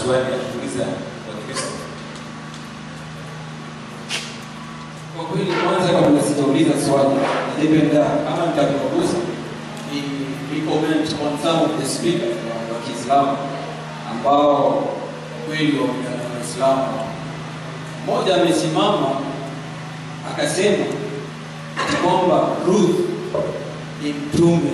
maswali ya kuuliza Wakristo. Kwa kweli, kwanza kabla sijauliza swali, ningependa kama nitakuruhusu ni ni comment on some of the speakers wa wa Kiislamu ambao kweli waungana na Waislamu. Mmoja amesimama akasema ati kwamba Ruth ni mtume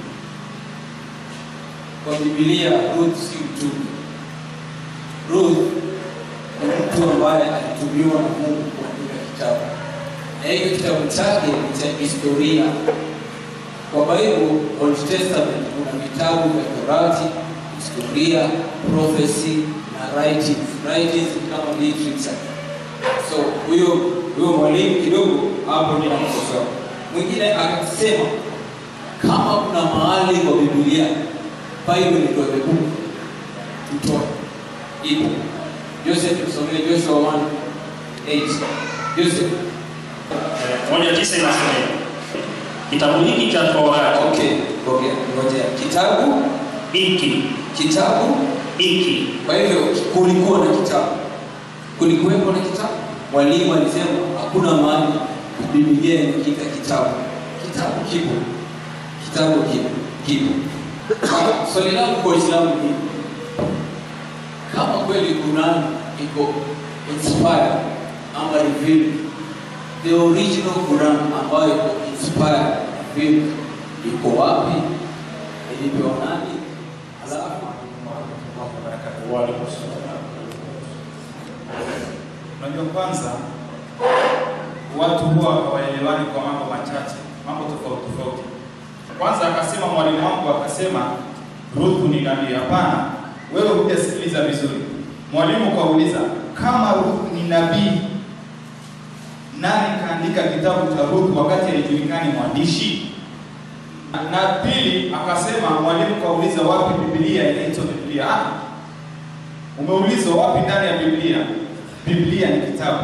kwa Biblia. Ruth si mtume. Ruth ni mtu ambaye alitumiwa na Mungu kuandika kitabu, na hiyo kitabu chake ni cha historia. Kwa Bible Old Testament kuna vitabu vya Torati, historia, prophecy na writings. Writings ni kama literature. So huyo huyo mwalimu kidogo hapo ninamkosoa. Mwingine akasema kama kuna mahali kwa Biblia Bible ndio the book tutoe ipo. Joseph tusomee Joshua 1:8. Joseph. moja tisa inasema kitabu hiki cha Torati Okay, okay. Ngoja. Kitabu hiki kitabu hiki Kwa hivyo kulikuwa na kitabu, kulikuwepo na kitabu. Mwalimu alisema hakuna mahali Biblia inakiita kitabu. Kitabu kipo, kitabu kipo, kipo. Ah, Swali langu kwa Waislamu ni kama kweli Quran iko inspired ama revealed, the original Quran ambayo iko inspired revealed iko wapi? Ilipewa nani? Alafu Unajua, kwanza watu huwa hawaelewani kwa mambo machache, mambo tofauti tofauti. Kwanza akasema mwalimu wangu akasema Ruth ni nabii. Hapana, wewe hujasikiliza vizuri. Mwalimu kauliza kama Ruth ni nabii, nani kaandika kitabu cha Ruth wakati haijulikani mwandishi? Na pili akasema mwalimu kauliza wapi Biblia inaitwa Biblia? Ah, Umeulizwa wapi ndani ya Biblia? Biblia ni kitabu.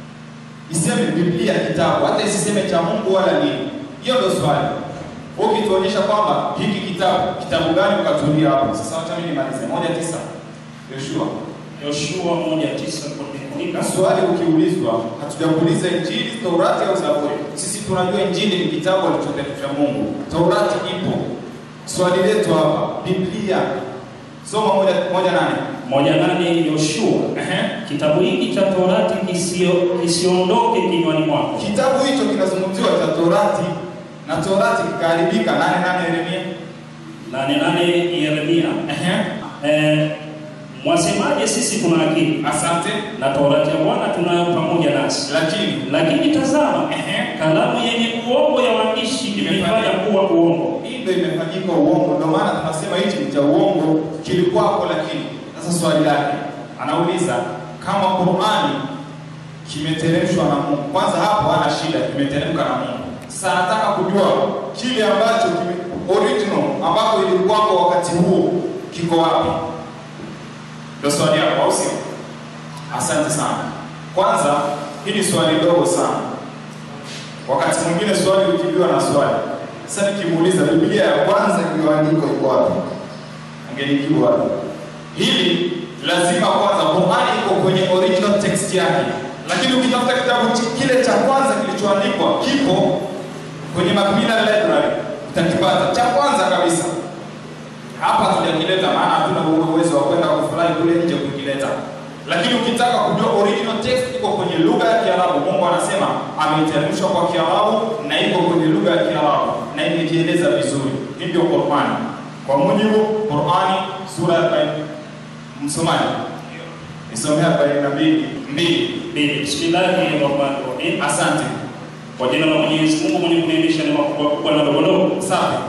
Iseme Biblia kitabu, hata isiseme cha Mungu wala nini. Hiyo ndio swali. Ukituonyesha kwamba hiki kitabu, kitabu gani ukatulia hapo. Sasa wacha mimi nimalize. Moja tisa. Yoshua. Yoshua moja tisa kuandika Swali ukiulizwa, hatujakuuliza Injili, Taurati au Zaburi. Sisi tunajua Injili ni kitabu alichoteremsha Mungu. Taurati ipo. Swali letu hapa, Biblia. Soma moja moja nane. moja nane Yoshua Ehe. kitabu hiki cha Torati kisio- kisiondoke kinywani mwako Kitabu hicho kinazungumziwa cha Torati na Torati kikaharibika. Nane nane Yeremia. nane nane Yeremia Ehe. eh, mwasemaje sisi tuna akili Asante. na Torati ya Bwana tunayo pamoja nasi Lakini lakini tazama ehe, kalamu yenye uongo ya waandishi imeifanya kuwa uongo hii ndio imefanyika uongo. Ndio maana tunasema hichi ni cha uongo, kilikuwako. Lakini sasa swali lake anauliza kama Qur'ani kimeteremshwa na Mungu. Kwanza hapo hana shida, kimeteremka na Mungu. Sasa anataka kujua kile ambacho kime, original ambapo ilikuwako wakati huo kiko wapi? Ndio swali yako, au sio? Asante sana. Kwanza, hili swali dogo sana. Wakati mwingine swali ukibiwa na swali. Sasa nikimuuliza Biblia ya kwanza iliyoandikwa iko wapi? Angenijibu wapi? Hili lazima kwanza Qur'ani iko kwenye original text yake. Lakini ukitafuta kitabu ch- kile cha kwanza kilichoandikwa kipo kwenye Macmillan Library utakipata cha kwanza kabisa. Hapa hatujakileta maana hatuna huo uwezo wa kwenda kufurahi kule nje kukileta. Lakini ukitaka kujua original text iko kwenye lugha ya Kiarabu. Mungu anasema ameiteremshwa kwa Kiarabu na iko kwenye lugha ya Kiarabu na imejieleza vizuri. Hivyo Qur'ani. Kwa mujibu Qur'ani sura ya 40 msomaji. Nisomea 42 mbili. Mbili. Bismillahirrahmanirrahim. Asante. Kwa jina la Mwenyezi Mungu mwenye kuniendesha neema kubwa kubwa na ndogo ndogo. Safi.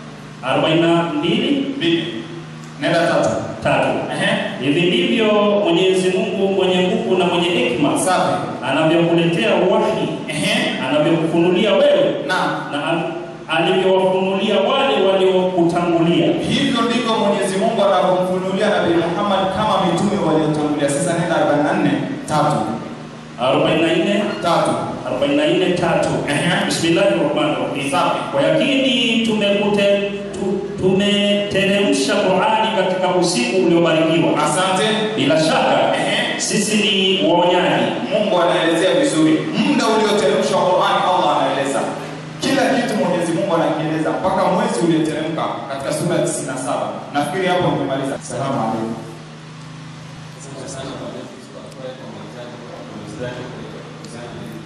42 Mbili. Nenda tatu. tatu. Ehe. Hivi ndivyo Mwenyezi Mungu mwenye nguvu na mwenye hekima Safi. anavyokuletea wahi, Ehe. anavyokufunulia wewe Naam. na al- alivyowafunulia wale waliokutangulia. Hivyo ndivyo Mwenyezi Mungu anavyomfunulia Nabii Muhammad kama mitume waliotangulia. Sasa nenda 44 tatu 44 tatu. 44 tatu. Ehe. Bismillahirrahmanirrahim. Safi. Kwa yakini tumekute tu, tumeteremsha Qur'ani katika usiku uliobarikiwa. Asante. Bila shaka Ehe. sisi ni waonyaji. Mungu anaelezea vizuri muda ulioteremshwa Qur'ani. Allah anaeleza kila kitu, Mwenyezi Mungu anakieleza mpaka mwezi ulioteremka katika sura ya 97. Nafikiri hapo nimemaliza. Salamu alaykum. Asante sana kwa leo kwa kwa mwanzaji kwa mwanzaji kwa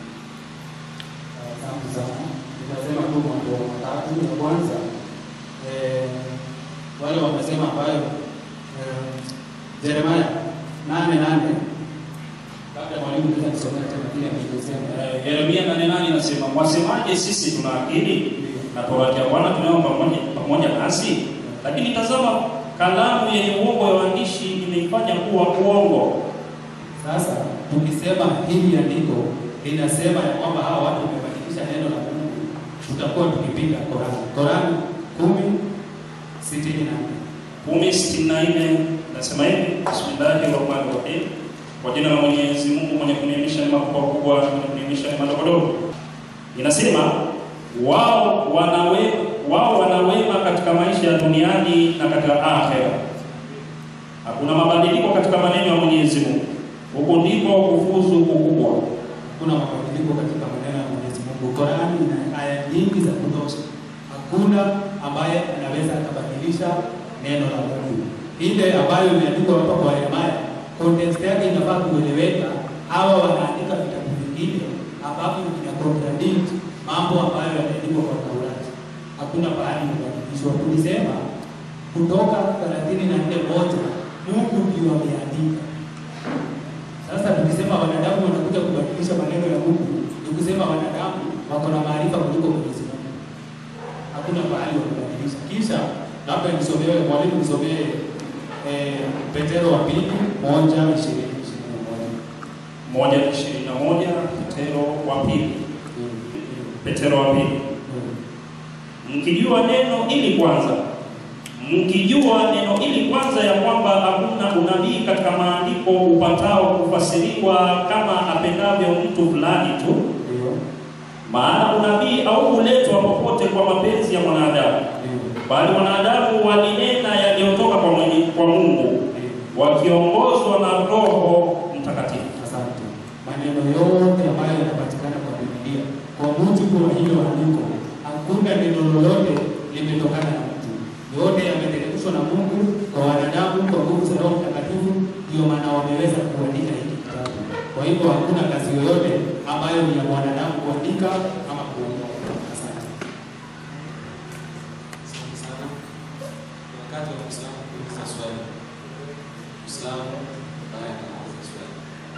Asante sana. Nitasema tu mambo matatu. Ya kwanza eh, wale wamesema ambayo eh, Yeremia nane nane labda mwalimu naweza kusomea tena kile alichosema. Eh, Yeremia nane nane inasema mwasemaje, sisi tuna akili na torati ya Bwana tunayo pamoja pamoja nasi, lakini tazama, kalamu yenye uongo ya waandishi imeifanya kuwa uongo. Sasa tukisema hili andiko linasema ya kwamba hawa watu wamebadilisha neno la Mungu, tutakuwa tukipinga Korani. Korani kumi sitini na nne. kumi sitini na nne nasema hivi, bismillahi rahmani rahim, kwa jina la Mwenyezi Mungu mwenye kuniamisha neema kubwa kubwa, mwenye kuniamisha neema ndogo ndogo. Inasema wao wanawe wao wanawema katika maisha ya duniani na katika akhera. Hakuna mabadiliko katika maneno ya Mwenyezi Mungu. Huko ndiko kufuzu kukubwa. Hakuna mabadiliko katika maneno ya Mwenyezi Mungu. Qurani ina aya nyingi za kutosha, hakuna ambaye anaweza akabadilisha neno la Mungu. Ile ambayo imeandikwa hapa kwa Yeremia, context yake inafaa kueleweka. Hawa wanaandika vitabu vingine ambavyo vina contradict mambo ambayo yameandikwa kwa Taurati. Hakuna pahali imebadilishwa. Tulisema Kutoka thelathini na nne moja Mungu ndio ameandika sasa tukisema wanadamu wanakuja kubadilisha maneno ya Mungu, ni kusema wanadamu wako na maarifa kuliko Mwenyezi Mungu. Hakuna mahali wa kubadilisha. Kisha labda nisomee mwalimu, nisomee eh, Petero wa pili moja ishirini ishirini na moja. moja ishirini na moja Petero wa pili Petero wa pili mkijua neno ili kwanza mkijua neno ili kwanza ya kwamba hakuna unabii katika maandiko upatao kufasiriwa kama apendavyo mtu fulani tu, Ndio, maana unabii au huletwa popote kwa mapenzi ya mwanadamu, ndio, bali wanadamu walinena yaliyotoka kwa, mwenye- kwa Mungu ndio. wakiongozwa na Roho Mtakatifu. Asante. Maneno yote ambayo yanapatikana kwa Biblia kwa mujibu wa hilo andiko, hakuna neno lolote limetokana na mtu, yote yameteremshwa na Mungu kwa wanadamu kwa nguvu za Roho Mtakatifu. Ndio maana wameweza kuandika hiki kitabu. Kwa hivyo hakuna kazi yoyote ambayo ni ya mwanadamu kuandika ama kuondoa. Asante. Asante sana. Ni wakati wa Muislamu kuuliza swali. Muislamu ambaye anauliza swali.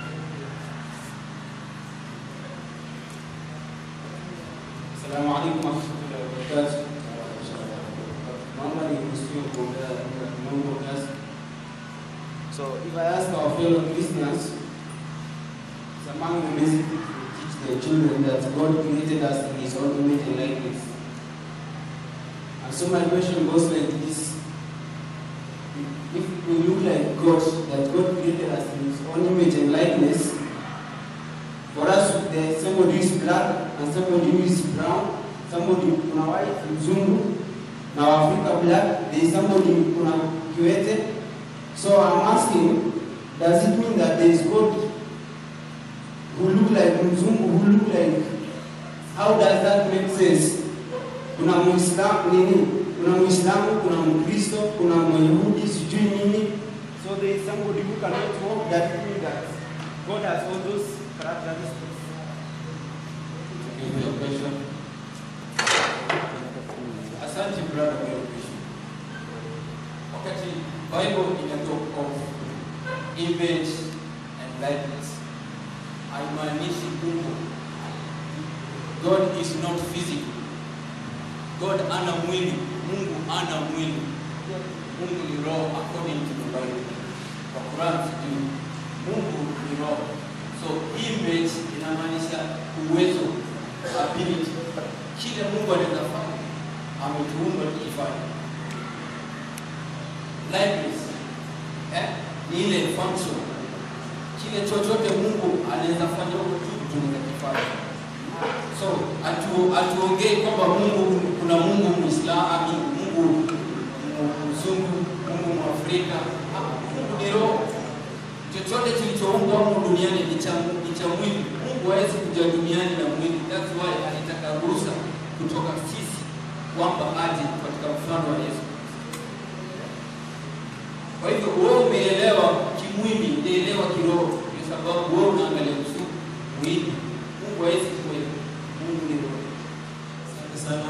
Assalamu alaikum warahmatullahi wabarakatuh. Naomba nikusikie kuongea katika kimungu kiasi. So if I ask our fellow Christians, it's among the basic things we teach the children that God created us in His own image and likeness. And so my question goes like this: If we look like God, that God created us in His own image and likeness, for us, there's somebody who is black and somebody who is brown, somebody kuna white, mzungu, na Africa black, there is somebody kuna kiwete. So I'm asking, does it mean that there is God who look like mzungu, who look like, how does that make sense? Kuna muislamu nini? Kuna muislamu, kuna mkristo, kuna myahudi, sijui nini. So there is somebody who cannot walk that means that God has all those characteristics. Thank you for your question. Asante brother kwa hiyo question. Wakati Bible ina talk of image and likeness, haimaanishi Mungu. God is not physical. God ana mwili, Mungu ana mwili. Mungu ni roho according to the Bible. Kwa Quran sijui. Mungu ni roho. So image inamaanisha uwezo, ability. Kile Mungu anaweza fanya, ametuumba tukifanya. Likeness eh, ni ile function. Kile chochote Mungu anaweza fanya huko juu tunaweza kifanya. So atu atuongei kwamba Mungu kuna Mungu Muislamu, Mungu mzungu, Mungu mwafrika. Ah, Mungu ni roho. Chochote kilichoumbwa humu duniani ni cha ni cha mwili. Mungu hawezi kuja duniani na mwili. That's why alitaka ruhusa kutoka sisi kwamba aje katika mfano wa Yesu. Kwa hivyo wewe umeelewa kimwili, umeelewa kiroho, kwa sababu wewe unaangalia mzungu mwili. Mungu hawezi kuwa Mungu ni roho. Asante sana.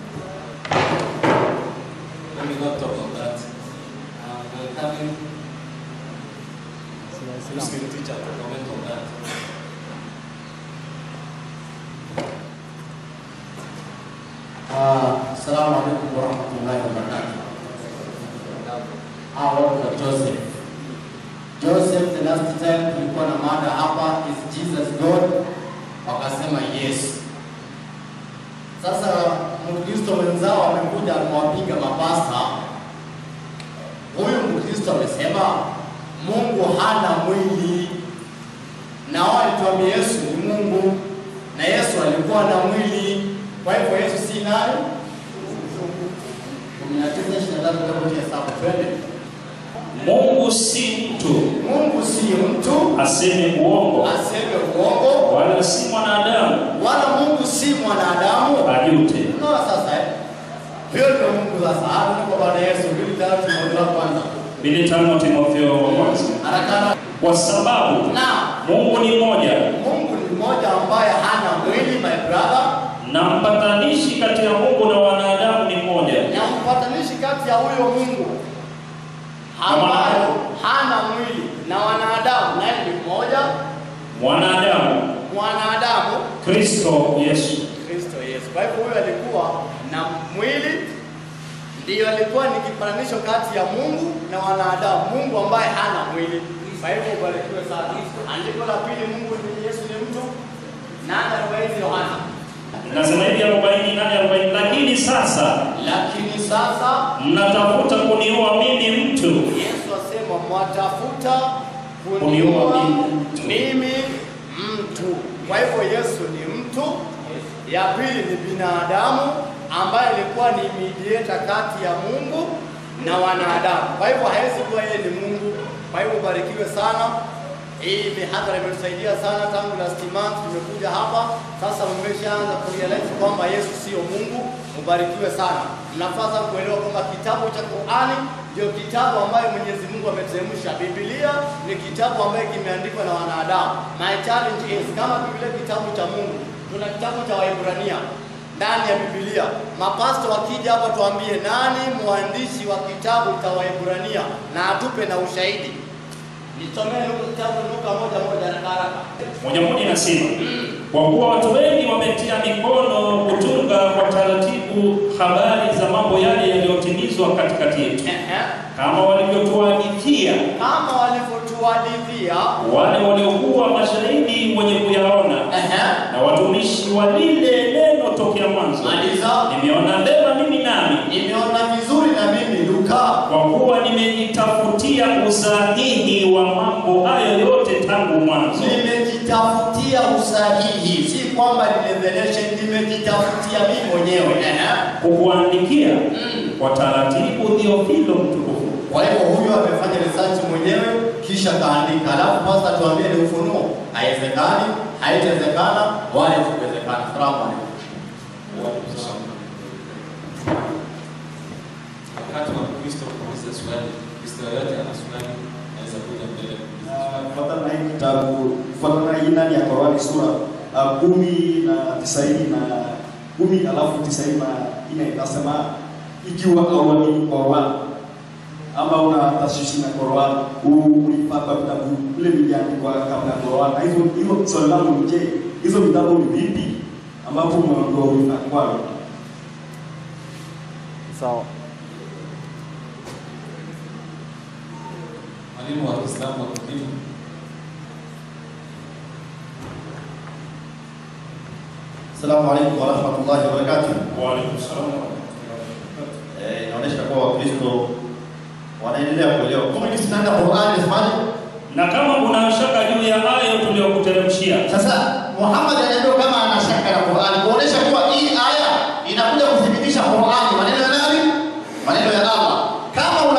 Let me not talk on that. Uh, we're having Muslim teacher to comment on that. Ah, Assalamu alaikum warahmatullahi wabarakatuh. Ah, watu wa Joseph. Joseph, the last time tulikuwa na mada hapa is Jesus God, wakasema yes. Sasa Mkristo wenzao amekuja amewapiga mapasta. Huyu Mkristo amesema Mungu hana mwili, na wao alituambia Yesu ni Mungu, na Yesu alikuwa na mwili. Kwa hivyo Yesu si nani? kumi na tisa ishirini na tatu kitabu cha Hesabu, twende. Mungu si mtu Mungu si mtu aseme uongo, aseme uongo, wala si mwanadamu wala Mungu si mwanadamu. ajute. Unaona sasa eh? Hiyo ndio Mungu sasa. Hapo ndipo Bwana Yesu mbili tatu moja wa kwanza. Mbili tano Timotheo wa kwanza. Haraka haraka. Kwa sababu Na Mungu ni mmoja Mungu ni mmoja ambaye hana mwili my brother, na mpatanishi kati ya Mungu na wanadamu ni mmoja, na mpatanishi kati ya huyo Mungu ambayo hana mwili na wanadamu, naye ni mmoja, mwanadamu mwanadamu Kristo Yesu. Kristo Yesu. Kwa hivyo huyu alikuwa na mwili, ndiyo alikuwa ni kipatanisho kati ya Mungu na wanadamu, Mungu ambaye hana mwili. Kwa hivyo ubarikiwe sana. Andiko la pili, Mungu ni Yesu ni mtu, nane arobaini Yohana. Nasema hivi 40 nane 40, lakini sasa Lakini sasa mnatafuta kuniua mimi mtu Yesu asema mwatafuta Kuniua kuniua mimi mimi mtu. Kwa hivyo Yesu ni mtu. Ya pili ni binadamu ambaye alikuwa ni mediator kati ya Mungu na wanadamu. Kwa hivyo hawezi kuwa yeye ni Mungu. Kwa hivyo ubarikiwe sana. Hii mihadhara imetusaidia sana tangu last month tumekuja hapa. Sasa mmeshaanza kurealize kwamba Yesu sio Mungu. Mubarikiwe sana. Mnafaa sana kuelewa kwamba kitabu cha Qur'ani ndio kitabu ambayo Mwenyezi Mungu ameteremsha. Biblia ni kitabu ambayo kimeandikwa na wanadamu. My challenge is kama Biblia kitabu cha Mungu, tuna kitabu cha Waebrania ndani ya Biblia. Mapasto wakija hapa tuambie nani mwandishi wa kitabu cha Waebrania na atupe na ushahidi. Nisomee huko kitabu Luka moja moja haraka haraka. moja moja inasema kwa kuwa watu wengi wametia mikono kutunga kwa taratibu habari za mambo yale yaliyotimizwa katikati yetu, Ehe. kama walivyotuhadithia Kama walivyotuhadithia wale waliokuwa mashahidi wenye kuyaona ehe, na watumishi wa lile neno tokea mwanzo. maliza. Nimeona vema mimi nami, Nimeona vizuri na mimi Luka kwa kuwa nimejitafutia usahihi wa mambo hayo yote tangu mwanzo. nimejitafutia usahihi, si kwamba ni revelation, nimejitafutia mimi mwenyewe. Ehe. kukuandikia kwa taratibu Theofilo mtukufu, Kwa hivyo huyo amefanya research mwenyewe kisha kaandika, alafu pasta tuambie ni ufunuo. Haiwezekani, haitawezekana wala isikuwezekana. Salamu alaikum. Wakati wa Kristo kuuliza swali, Kristo yoyote ana swali anaweza kuja mbele kuuliza swali. kufuatana na hii kitabu kufuatana na hii ndani ya Qur'ani sura uh, kumi na tisaini na kumi alafu tisaini na nne inasema ikiwa hauamini Qur'an ama una tashishi na Qur'an ulipata vitabu vile viliandikwa kabla ya Qur'an. Na hivyo hivyo swali langu ni je, hizo vitabu ni vipi ambapo umeondoa ulifanya kwayo? Sawa. Mwalimu wa Kiislamu wa kidini Assalamu alaikum warahmatullahi wabarakatuh. wa alaikum salaam wa rahmatullahi wa barakatuh. Eh, inaonyesha kuwa Wakristo wanaendelea kuelewa. Kama jinsi tunaenda Qur'an inasemaje? Na kama una shaka juu ya hayo tuliyokuteremshia, Sasa Muhammad anaambiwa kama ana shaka na Qur'an, kuonesha kuwa hii aya inakuja kuthibitisha Qur'an, maneno ya nani? Maneno ya Allah. Kama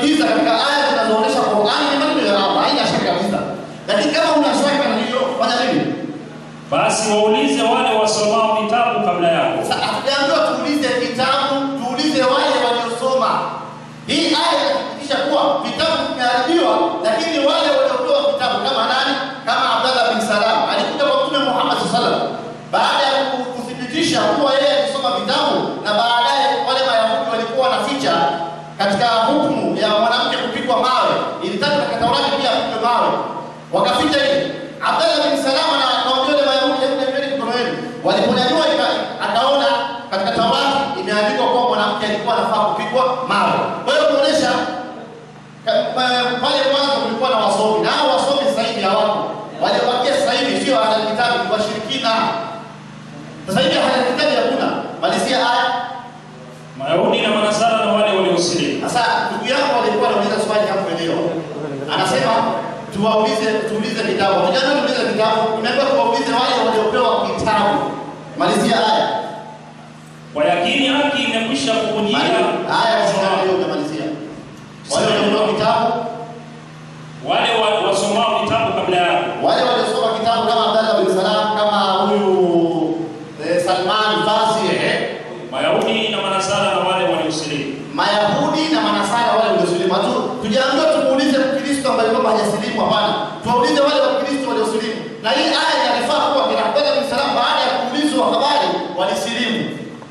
uliza katika aya zinazoonyesha Qur'ani ni maneno ya Allah, haina shaka kabisa. Lakini kama una shaka na hiyo, fanya nini? basi waulize wale wasomao vitabu kabla yako Sasa hatujaambiwa tuulize kitabu, tuulize wale waliosoma. Hii aya inathibitisha kuwa vitabu vimeharibiwa, lakini wale waliopewa vitabu kama nani? Kama Abdallah bin Salam alikuja kwa Mtume Muhammad sallallahu alaihi wasallam baada ya ku- kuthibitisha kuwa yeye alisoma vitabu, na baadaye wale Mayahudi walikuwa wanaficha katika hukumu ya mwanamke kupigwa mawe, ilitaka katika Taurati pia apigwe mawe, wakaficha hili. Abdallah bin Salam na akawaambia wale Mayahudi, hebu niambieni mikono yenu. Waliponyanyua ika- akaona katika Taurati imeandikwa kuwa mwanamke alikuwa anafaa kupigwa mawe. Kwa hiyo kuonesha ka- pa- pale mwanzo kulikuwa na wasomi na hao wasomi sasa hivi hawako. Waliobakia sasa hivi sio ahli kitabu, ni washirikina. Sasa hivi ahli kitabu hakuna. Malizia aya. mayahudi na manasara na wale waliosilimu Sasa ndugu yangu alikuwa anauliza swali hapo leo. Anasema tuwaulize tuulize vitabu. Tujaanza tuulize vitabu. Tumeambiwa tuwaulize wale waliopewa kitabu. Malizia aya. kwa yakini haki imekwisha kukujia Aya ndio umemalizia. Wale waliopewa kitabu wale wa- wasomao vitabu kabla yako wale waliosoma kitabu kama Abdallah bin Salam kama huyu eh, Salman Farsi eh, mayahudi na manasara na wale waliosilimu Mayahudi na Manasara wale waliosilimu. Hatu tujaambiwa tumuulize Mkristo ambaye kwamba hajasilimu, hapana. Tuwaulize wale Wakristo waliosilimu. Na hii aya inarifaa kuwa kina Abdallah bin Salam baada ya kuulizwa habari walisilimu.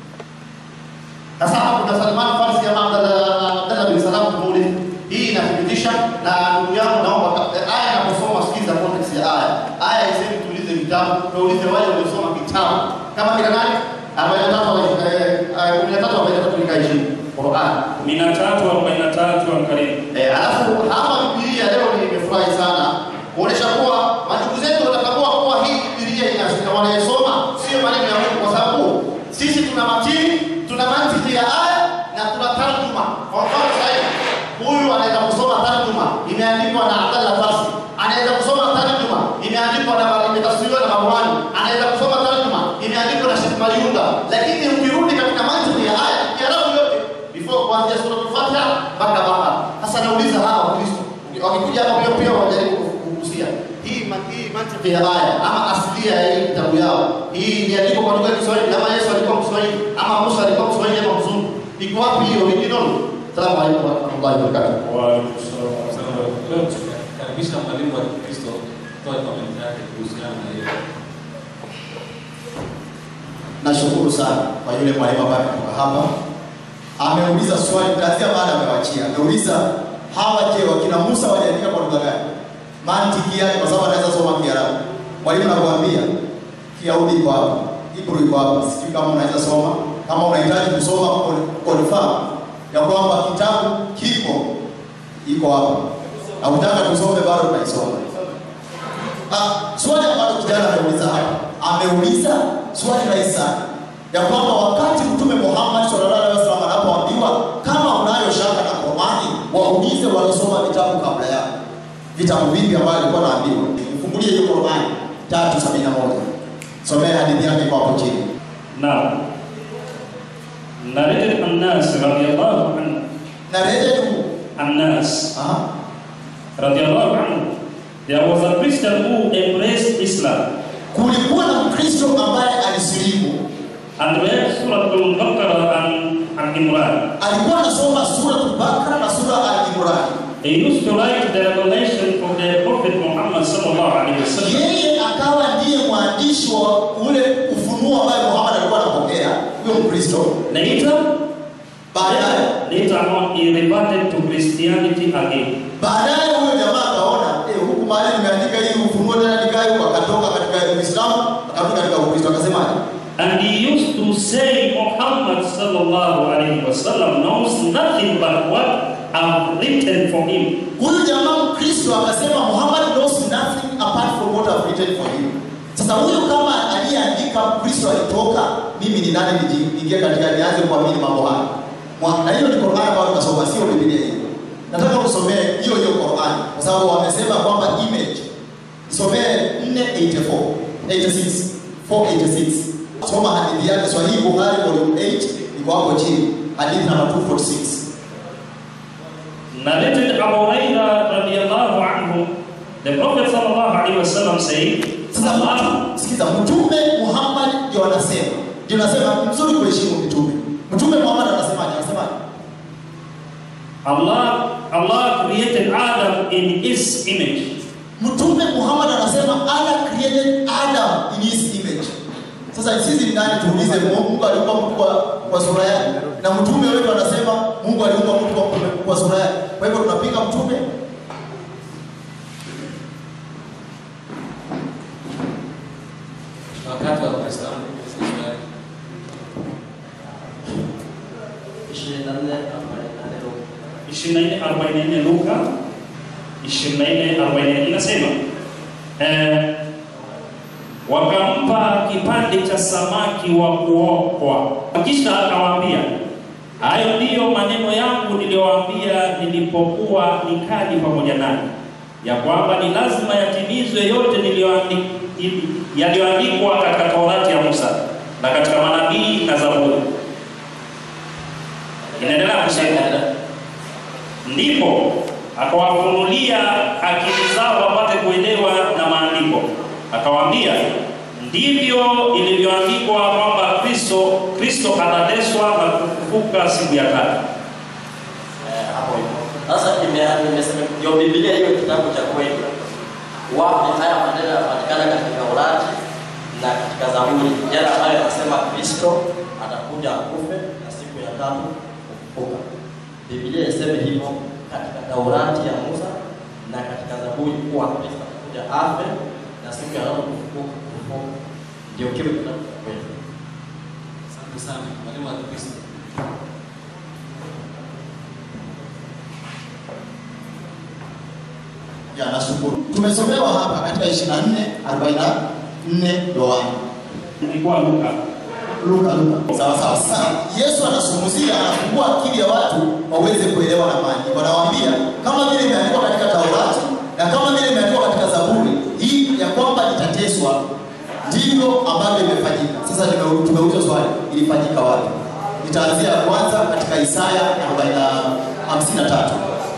Sasa hapa kuna Salman Farsi ama Abdallah Abdallah bin Salam tumuulize. Hii inathibitisha na ndugu yangu naomba ka- aya inaposoma sikiza context ya aya. Aya isemi tuulize vitabu, tuulize wale waliosoma kitabu. Kama kina nani? 43 eh, 13 43 nika 20 Qur'an. kumi na tatu arobaini na tatu ankarimu Eh, alafu hapa Biblia leo nimefurahi sana kuonesha kuwa mandugu zetu wanatambua kuwa hii Biblia ina wanayesoma sio maneno ya Mungu, kwa sababu sisi tuna matini, tuna mantiki ya aya na tuna tarjuma. Kwa mfano sasa hivi huyu anaweza kusoma tarjuma imeandikwa na Abdallah Farsi, anaweza kusoma tarjuma imeandikwa na imetafsiriwa na Marwani, anaweza kusoma tarjuma imeandikwa na Sheikh Mayunga, lakini ukirudi katika mantiki ya aya Kiarabu yote before kuanzia sura al-Fatiha mpaka Bakara. Sasa nauliza hawa Wakristo wakikuja hapa pia pia wajaribu kugusia hii ma- hii mantiki ya aya ama asilia ya hii kitabu yao, hii iliandikwa kwa lugha ya Kiswahili ama Yesu alikuwa Mswahili ama Musa alikuwa Mswahili ama mzungu, iko wapi hiyo original? Salamu alaykum wa rahmatullahi wa barakatuh. Karibisha mwalimu wa Kikristo toa komenti yake kuhusiana na hiyo. Nashukuru sana kwa yule mwalimu ambaye ametoka hapa. Ameuliza swali kuanzia baada amewachia. Ameuliza hawa je, wakina Musa waliandika kwa lugha gani? Mantiki yake kwa sababu anaweza soma Kiarabu. Mwalimu anakuambia Kiyahudi iko hapa, Hebrew iko hapa. Sijui kama unaweza soma, kama unahitaji kusoma con- confirm ya kwamba kitabu kiko iko hapa. Na utaka tusome bado tunaisoma. Ah, swali ambalo kijana ameuliza hapa, ameuliza swali rahisi sana ya kwamba wakati Mtume Muhammad sallallahu alaihi wasallam anapoambiwa kama unayo shaka na Qur'ani, waulize waliosoma vitabu kabla yako. Vitabu vipi ambavyo alikuwa anaambiwa? Mfungulie hiyo Qur'ani 371. Somea hadithi yake kwa hapo chini. naam narejea annas radiyallahu anhu Na rejea tu. annas Aha. radiyallahu anhu there was a christian who embraced islam Kulikuwa na Mkristo ambaye alisilimu, and read surah al-baqarah and al-imran alikuwa anasoma sura Bakara na sura Al-Imran. He used to write the revelation from the Prophet Muhammad sallallahu alaihi wasallam. Yeye akawa ndiye mwandishi wa ule ufunuo ambaye Muhammad alikuwa anapokea, huyo Mkristo. Later, Baadaye later on, he reverted to Christianity again. baadaye huyo jamaa akaona eh, huku mahali nimeandika hii ufunuo tena nikae huko, akatoka katika Uislamu akarudi katika Ukristo, akasemaje? And he used to say Muhammad sallallahu alaihi wasallam knows nothing but what I've written for him. Huyu jamaa Mkristo akasema Muhammad knows nothing apart from what I've written for him. Sasa huyu kama aliyeandika Mkristo alitoka, mimi ni nani nijiingie katika nianze kuamini mambo haya? Mwa- Na hiyo ni Qur'an ambayo tunasoma, sio Biblia hiyo. Nataka kusomea hiyo hiyo Qur'an kwa sababu wamesema kwamba image. Somee 484 86 486. Soma hadithi yake Swahili Bukhari volume 8 iko hapo chini. Hadithi namba 246. narrated Abu Huraira radiyallahu anhu, the Prophet sallallahu alaihi wasallam said, Sasa Allah, sikiza, Mtume Muhammad ndio anasema, ndio anasema ni mzuri kuheshimu mitume. Mtume Muhammad anasemaje? Anasemaje? Allah, Allah created Adam in His image. Mtume Muhammad anasema Allah created Adam in his image. Sasa sisi ni nani tuulize Mungu aliumba mtu kwa, kwa sura yake? Na mtume wetu anasema Mungu aliumba mtu kwa, kwa sura yake. Kwa hivyo tunapinga mtume? wakati wa Uislamu ishirini na nne arobaini na nne 24:44 Luka 24:44 inasema eh, wakampa kipande cha samaki wa kuokwa, kisha akawaambia, hayo ndiyo maneno yangu niliyowaambia nilipokuwa nikali pamoja nanyi, ya kwamba ni lazima yatimizwe yote niliyoandi- ili- yaliyoandikwa katika Torati ya Musa na katika manabii na Zaburi. Inaendelea kusema ndipo akawafunulia akili zao wapate kuelewa na maandiko, akawaambia ndivyo ilivyoandikwa kwamba Kristo Kristo atateswa na kufufuka siku ya tatu. Eh, hapo hivyo. Sasa nime- nimesema ndio Biblia hiyo kitabu cha kweli. Wapi haya maneno yanapatikana katika Torati na katika Zaburi, yale ambayo yanasema Kristo atakuja akufe na siku ya tatu kufufuka. Biblia iseme hivyo katika Taurati ya Musa na katika Zaburi kuwa Kristo atakuja afe na siku ya tatu kufufuka. kufufuka. Ndio kile kitabu cha kweli. Asante sana mwalimu wa Kristo. Ya, nashukuru. Tumesomewa hapa katika 24 44 Yohana. Ilikuwa Luka Luka Luka. Sawa sawa. Sasa Yesu anazungumzia anafungua akili ya watu waweze kuelewa na maandiko. Anawaambia kama vile imeandikwa katika Taurati na kama vile imeandikwa katika Zaburi, hii ya kwamba itateswa ndivyo ambavyo imefanyika. Sasa nime- tumeuliza swali, ilifanyika wapi? Nitaanzia ya kwanza katika Isaya 53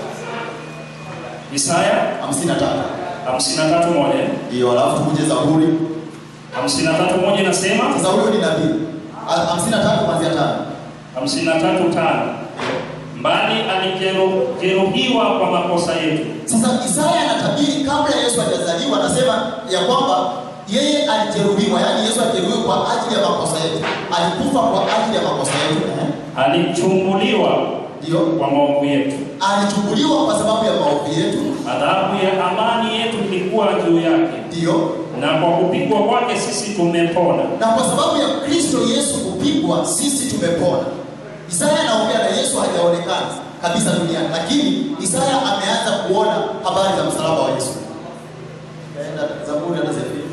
Isaya 53 53 moja ndio, alafu tukuje Zaburi. 53 moja inasema Sasa huyo ni nabii. Ah, 53 kuanzia tano. 53 tano mbali alijeruhiwa kwa makosa yetu Sasa Isaya anatabiri kabla Yesu hajazaliwa, anasema ya kwamba yeye alijeruhiwa, yaani Yesu alijeruhiwa kwa ajili ya makosa yetu, alikufa kwa ajili ya makosa yetu, eh? alichumbuliwa ndio kwa maovu yetu, alichukuliwa kwa sababu ya maovu yetu, adhabu ya amani yetu ilikuwa juu yake, ndio na kwa kupigwa kwake sisi tumepona. na kwa sababu ya Kristo Yesu kupigwa, sisi tumepona. Isaya anaongea na Yesu hajaonekana kabisa duniani, lakini Isaya ameanza kuona habari za msalaba wa Yesu. Kaenda Zaburi na Zefania.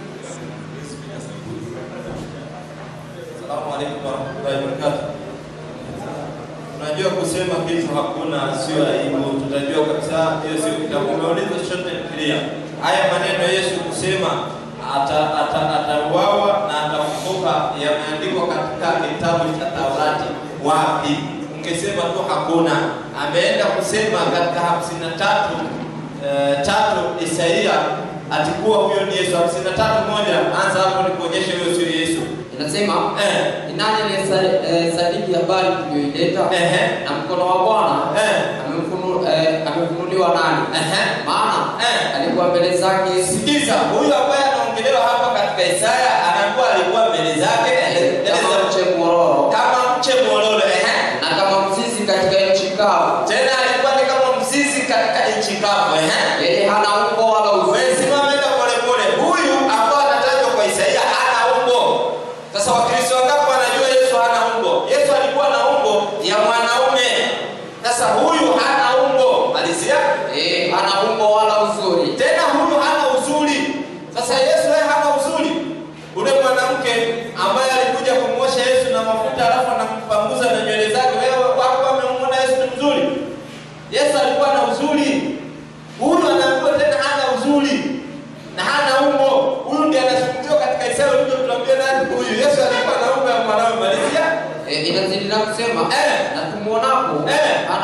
Asalamu alaykum warahmatullahi wabarakatuh. Unajua kusema kitu hakuna sio aibu, tutajua kabisa hiyo sio kitabu. Umeuliza chochote clear. Haya maneno Yesu kusema ata ata atauawa na atafufuka yameandikwa katika kitabu cha Taurati. Wapi? Ungesema tu hakuna. Ameenda kusema katika hamsini na tatu eh, tatu Isaia atikuwa huyo ni Yesu. hamsini na tatu moja anza hapo nikuonyeshe huyo sio Yesu. Inasema Eh. ni nani aliyesadiki habari tuliyoileta Ehe. na mkono wa Bwana Eh. amemfunu- eh, amefunuliwa nani? Ehe. Maana Eh. alikuwa mbele zake Sikiza, huyu ambaye anaongelewa hapa katika Isaya anakuwa alikuwa mbele zake kama eleza- mche mwororo kama mche mwororo ehe. na kama mzizi katika nchi kavu. Tena alikuwa ni kama mzizi katika nchi kavu ehe. Yeye hana umbo wala Wewe uzuri. simama enda pole pole. Huyu ambao anatajwa kwa Isaia hana umbo. Sasa Wakristo wangapi wanajua Yesu hana umbo? Yesu alikuwa na umbo ya mwanaume. Sasa huyu hana umbo. Malizia. Eh, hana umbo wala uzuri. Tena huyu hana uzuri. Sasa Yesu yeye hana uzuri. Ule mwanamke ambaye alikuja kumwosha Yesu na mafuta alafu anampanguza na nywele zake, wewe wako wamemwona Yesu ni mzuri? Yesu alikuwa na uzuri. Huyu anaambiwa tena hana uzuri na hana umbo. Huyu ndiye anazungumziwa katika Isaya ulivyotuambia nani huyu? Yesu alikuwa na umbo ya mwanawe. Malizia. Eh, inazidi na kusema Eh. na tumwonapo Eh. hana uzuri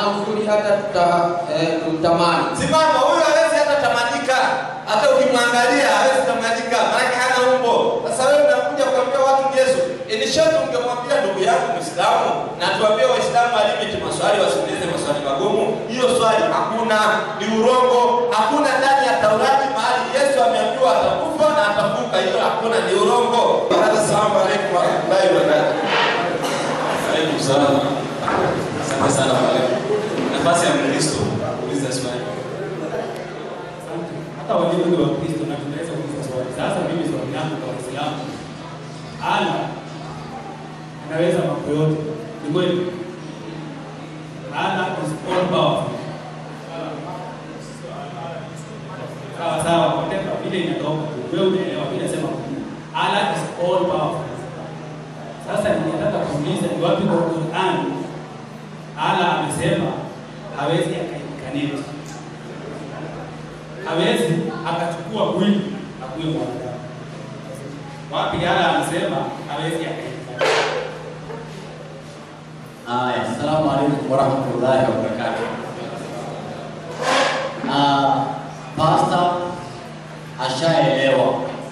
hata tuta, eh, tutamani. Simama, huyu hawezi hata tamanika, hata ukimwangalia hawezi tamanika, maanake hana umbo. Sasa wewe unakuja kuambia watu Yesu, inishati ungemwambia ndugu yangu Muislamu na tuambie Waislamu walimiti maswali, wasiulize maswali magumu. Hiyo swali hakuna, ni urongo. Hakuna ndani ya Taurati mahali Yesu ameambiwa atakufa na atafuka. Hiyo hakuna, ni urongo. Assalamu alaikum warahmatullahi wabarakatuh. Alaikum salam. Asante sana mwalimu. Nafasi ya Mkristo kuuliza swali. hata walio wengi wa Kristo na tunaweza kuuliza swali. Sasa mimi swali langu kwa Waislamu, Allah anaweza mambo yote, ni kweli? Allah is all powerful. Sawa sawa, whatever vile inatoka, wewe unaelewa, mimi nasema Allah is all powerful. Sasa ningetaka kuuliza ni wapi kwa Qur'an Allah amesema hawezi akaikaneti hawezi akachukua mwili akuwe mwanadamu. Wapi Allah anasema hawezi akaifanya? Haya, assalamu alaikum warahmatullahi wabarakatuh. Ah, Pastor ashaelewa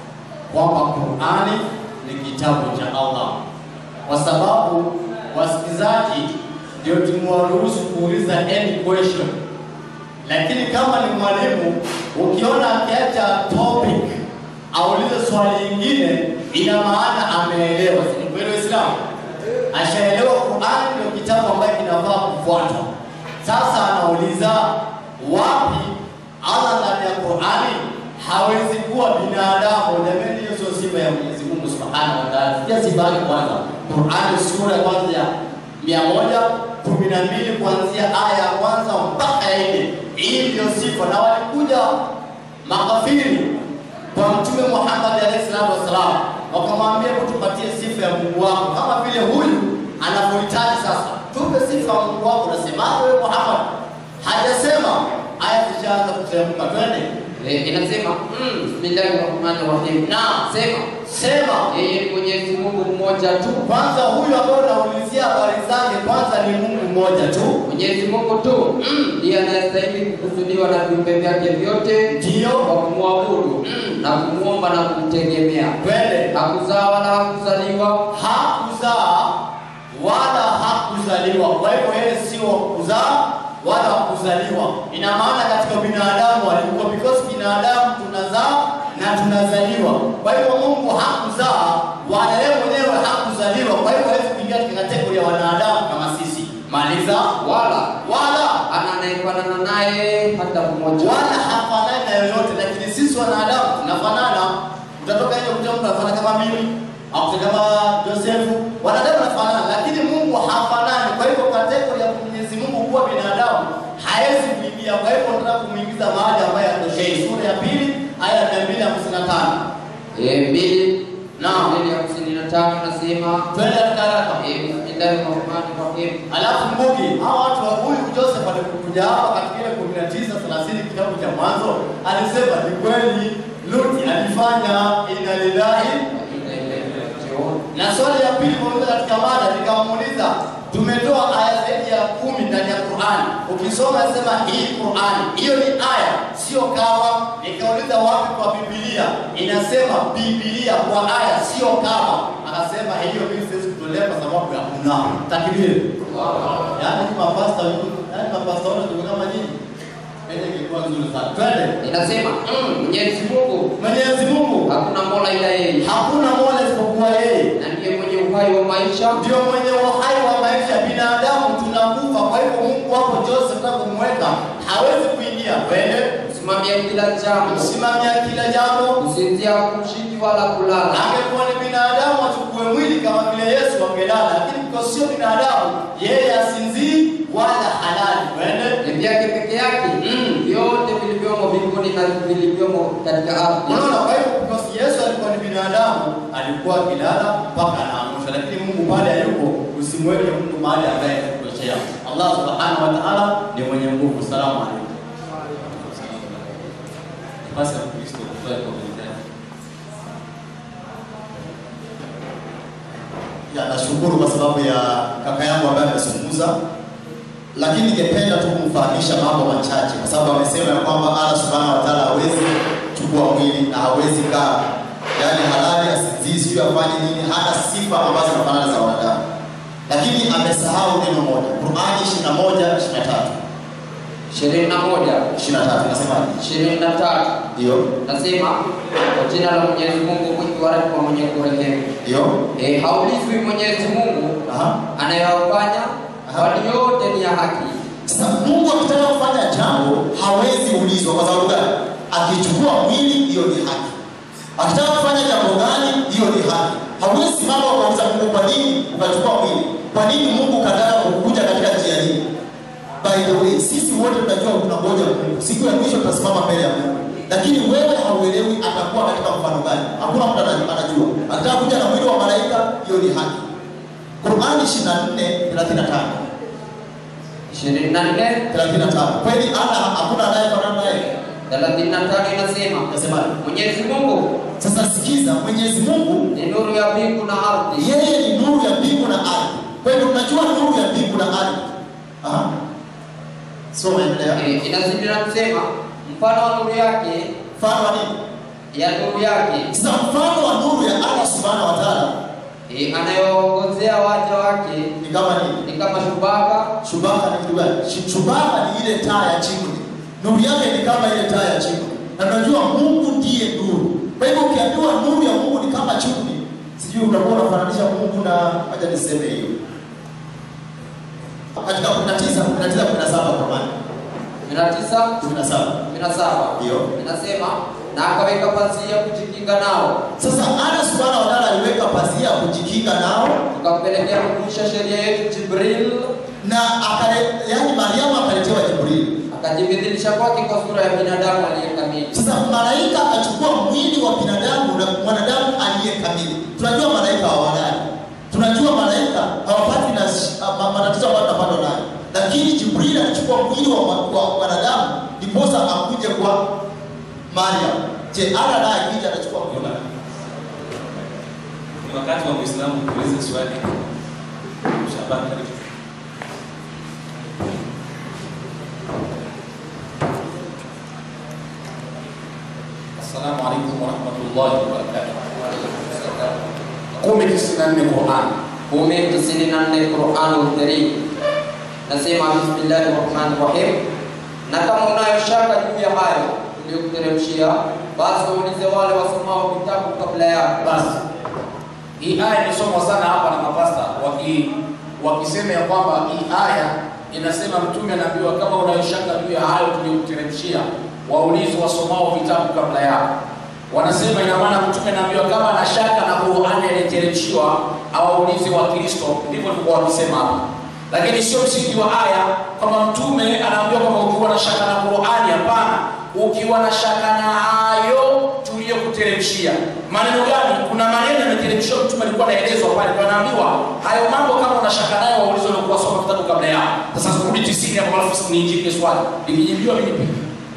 kwamba Qur'ani ni kitabu cha Allah, kwa sababu wasikizaji ndio tumewaruhusu kuuliza any question, lakini kama ni mwalimu ukiona akiacha topic aulize swali lingine, ina maana ameelewa. Si ni kweli Waislamu? ashaelewa Qur'an ndio kitabu ambacho kinafaa kufuatwa. Sasa anauliza wapi Allah ndani ya Qur'ani hawezi kuwa binadamu? Jamani, hiyo sio sifa ya Mwenyezi Mungu Subhanahu wa Ta'ala. Sikia sifa yake kwanza, Qur'ani sura ya kwanza ya mia moja kumi na mbili kuanzia aya ya kwanza mpaka ya nne. Hii ndio sifa, na walikuja makafiri kwa Mtume Muhammad alayhi salatu wassalam, wakamwambia hebu tupatie sifa ya Mungu wako kama vile huyu anavyohitaji sasa. Tupe sifa ya Mungu wako. Unasemaje wewe Muhammad? Hajasema, aya zishaanza kuteremka. Twende. Eh, inasema mm, Bismillahirrahmanirrahim. Na Sema sema yeye ni Mwenyezi Mungu mmoja tu. kwanza, huyu ambaye unaulizia habari zake, kwanza ni Mungu mmoja tu. Mwenyezi Mungu tu ndiye anayestahili kukusudiwa na viumbe vyake vyote Ndio. kwa kumwabudu na kumwomba na kumtegemea. Twende. Hakuzaa wala hakuzaliwa hakuzaa wala hakuzaliwa. Kwa hivyo yeye sio kuzaa wala kuzaliwa. Ina maana katika binadamu alikuwa, because binadamu tunazaa na tunazaliwa. Kwa hivyo Mungu hakuzaa wala yeye mwenyewe hakuzaliwa. Kwa hivyo hawezi kuingia katika kategori ya wanadamu kama sisi. Maliza wala wala ana anayefanana naye hata mmoja. wala hafanani na yoyote, lakini sisi wanadamu tunafanana. Utatoka nje kuta mtu anafanana kama mimi au kama Josefu, wanadamu wanafanana, lakini Mungu hafanani. Kwa hivyo kategori ya Mwenyezi Mungu kuwa binadamu hawezi kuingia. Kwa hivyo tunataka kumuingiza mahali ambaye atoshei. Sura ya pili aya ya 255 Eh, mbili Naam. mbili hamsini na tano nasema twende haraka haraka. eh, Bismillahirrahmanirrahim. Alafu Mbugi, hao watu wa huyu Joseph alipokuja hapa katika ile 19 30 kitabu cha Mwanzo, alisema ni kweli Luti alifanya inna lillahi na swali ya pili muuliza katika mada, nikamuuliza tumetoa aya zaidi ya kumi ndani ya Qur'ani. Ukisoma sema hii Qur'ani, hiyo ni aya, sio kawa. Nikauliza wapi kwa Biblia inasema Biblia kwa aya, sio kawa. Akasema hiyo mimi siwezi kutolea kwa sababu ya kuna takbiri. Yaani ni mapasta, yaani mapasta wote tuko kama nyinyi. Ile ingekuwa nzuri sana. Twende. Inasema mm, Mwenyezi Mungu Mwenyezi Mungu hakuna mola ila yeye, hakuna mola isipokuwa yeye. na ndiye mwenye uhai wa maisha ndio mwenye uhai wa maisha. Binadamu tunakufa, kwa hivyo Mungu wako Joseph na kumweka hawezi kuingia. Twende kusimamia kila jambo, kusimamia kila jambo. kusinzia, kushiki wala kulala. Angekuwa ni binadamu achukue mwili kama vile Yesu angelala, lakini kwa sio binadamu, yeye asinzii wala halali. Twende Ni vyake peke yake vyote vilivyomo mbinguni na vilivyomo katika ardhi. Unaona, kwa hivyo kwa Yesu alikuwa ni binadamu, alikuwa akilala mpaka anaamshwa, lakini Mungu pale hayupo. Usimweke Mungu mahali ambaye atakutoshea. Allah subhanahu wa ta'ala ni mwenye nguvu. Salamu alaykum. Nafasi ya Mkristo kutoa commentary. Ya, nashukuru kwa sababu ya kaka yangu ambaye amezungumza. lakini ningependa tu kumfahamisha mambo machache, kwa sababu amesema ya kwamba Allah subhanahu wa ta'ala hawezi chukua mwili na hawezi kaa, yaani halali asinzii, sijui afanye nini, hana sifa ambazo zinafanana za wanadamu, lakini amesahau neno moja, Qur'ani 21 23 ishirini na moja 23 nasemaje? ishirini na tatu Ndio, nasema kwa jina la Mwenyezi Mungu mwingi wa rehema mwenye kurehemu. ndio, E, haulizwi Mwenyezi Mungu aha. anayofanya kwani yote ni ya haki. Sasa Mungu akitaka kufanya jambo hawezi ulizwa. Kwa sababu gani? Akichukua mwili, hiyo ni haki. Akitaka kufanya jambo gani, hiyo ni haki. Hawezi simama ukauliza Mungu, kwa nini ukachukua mwili? Kwa nini Mungu kataka kukuja katika njia hii? By the way, sisi wote tunajua tunangoja Mungu. Siku ya mwisho tutasimama mbele ya Mungu. Lakini wewe hauelewi atakuwa katika mfano gani. Hakuna mtu anajua. anajua. Akitaka kuja na mwili wa malaika, hiyo ni haki. Qur'ani 24:35 ishirini na nne 35. Kweli ana hakuna anayefanana naye. thelathini na tano inasema Nasemaje? Mwenyezi Mungu Sasa sikiza, Mwenyezi Mungu ni nuru ya mbingu na ardhi. yeye ni nuru ya mbingu na ardhi. Kwa hivyo tunajua nuru ya mbingu na ardhi. Aha. Soma endelea. E, inazidi na kusema mfano wa nuru yake Mfano wa nini? ya nuru yake Sasa mfano wa nuru ya Allah Subhanahu wa Ta'ala e, anayoongozea waja wake ni kama nini? ni kama shubaka Shubaka ni kitu gani? Shi- Shubaka ni ile taa ya chimney. Nuru yake ni kama ile taa ya chimney. Na tunajua Mungu ndiye nuru. Kwa hivyo ukiambiwa nuru ya Mungu ni kama chimney, sijui utakuwa unafananisha Mungu na acha niseme hiyo. Katika 19 19 17 kwa maana kumi na tisa 17 kumi na saba Ndio. inasema na akaweka pazia kujikinga nao, Sasa Allah Subhanahu wa Ta'ala aliweka pazia kujikinga nao tukampelekea kukumbusha sheria yetu Jibril, na akale, yani Mariamu akaletewa Jibril. akajibidhilisha kwake kwa sura ya binadamu aliyekamili. Sasa malaika akachukua mwili wa binadamu na mwanadamu aliye kamili. Tunajua malaika hawalali, tunajua malaika hawapati na sh- ma- matatizo ambayo tunapatwa nayo, lakini Jibril alichukua mwili wa ma- wa mwanadamu ndiposa akuje kwa Mariam. Je, Allah naye akija anachukua mwili wa nani? Ni wakati wa Muislamu kuuliza swali. Shaban, karibu. Assalamu alaikum warahmatullahi wabarakatuh. Kumi tisini na nne Qur'an. kumi tisini na nne Quranul Karim nasema bismillahi rahmani rahim, na kama unayo shaka juu ya hayo tuliyokuteremshia, basi waulize wale wasomao vitabu kabla yako. Basi hii aya imesomwa sana hapa na mapasta waki wakisema ya kwamba hii aya inasema mtume anaambiwa kama unayo shaka juu ya hayo tuliyokuteremshia, waulize wasomao vitabu kabla yako. Wanasema ina maana mtume anaambiwa kama ana shaka na Qur'ani aliyeteremshiwa awaulize Wakristo, ndivyo tulikuwa wakisema hapa. Lakini sio msingi wa aya kwamba mtume anaambiwa kwamba ukiwa na shaka na Qur'ani. Hapana, ukiwa na shaka na hayo tuliyokuteremshia. Maneno gani? Kuna maneno yameteremshiwa, mtume alikuwa anaelezwa pale, kwa anaambiwa hayo mambo, kama una shaka nayo waulize waliokuwa soma vitabu kabla yao. Sasa kurudi tisini hapo, alafu niinjike swali likijibiwa mimi pia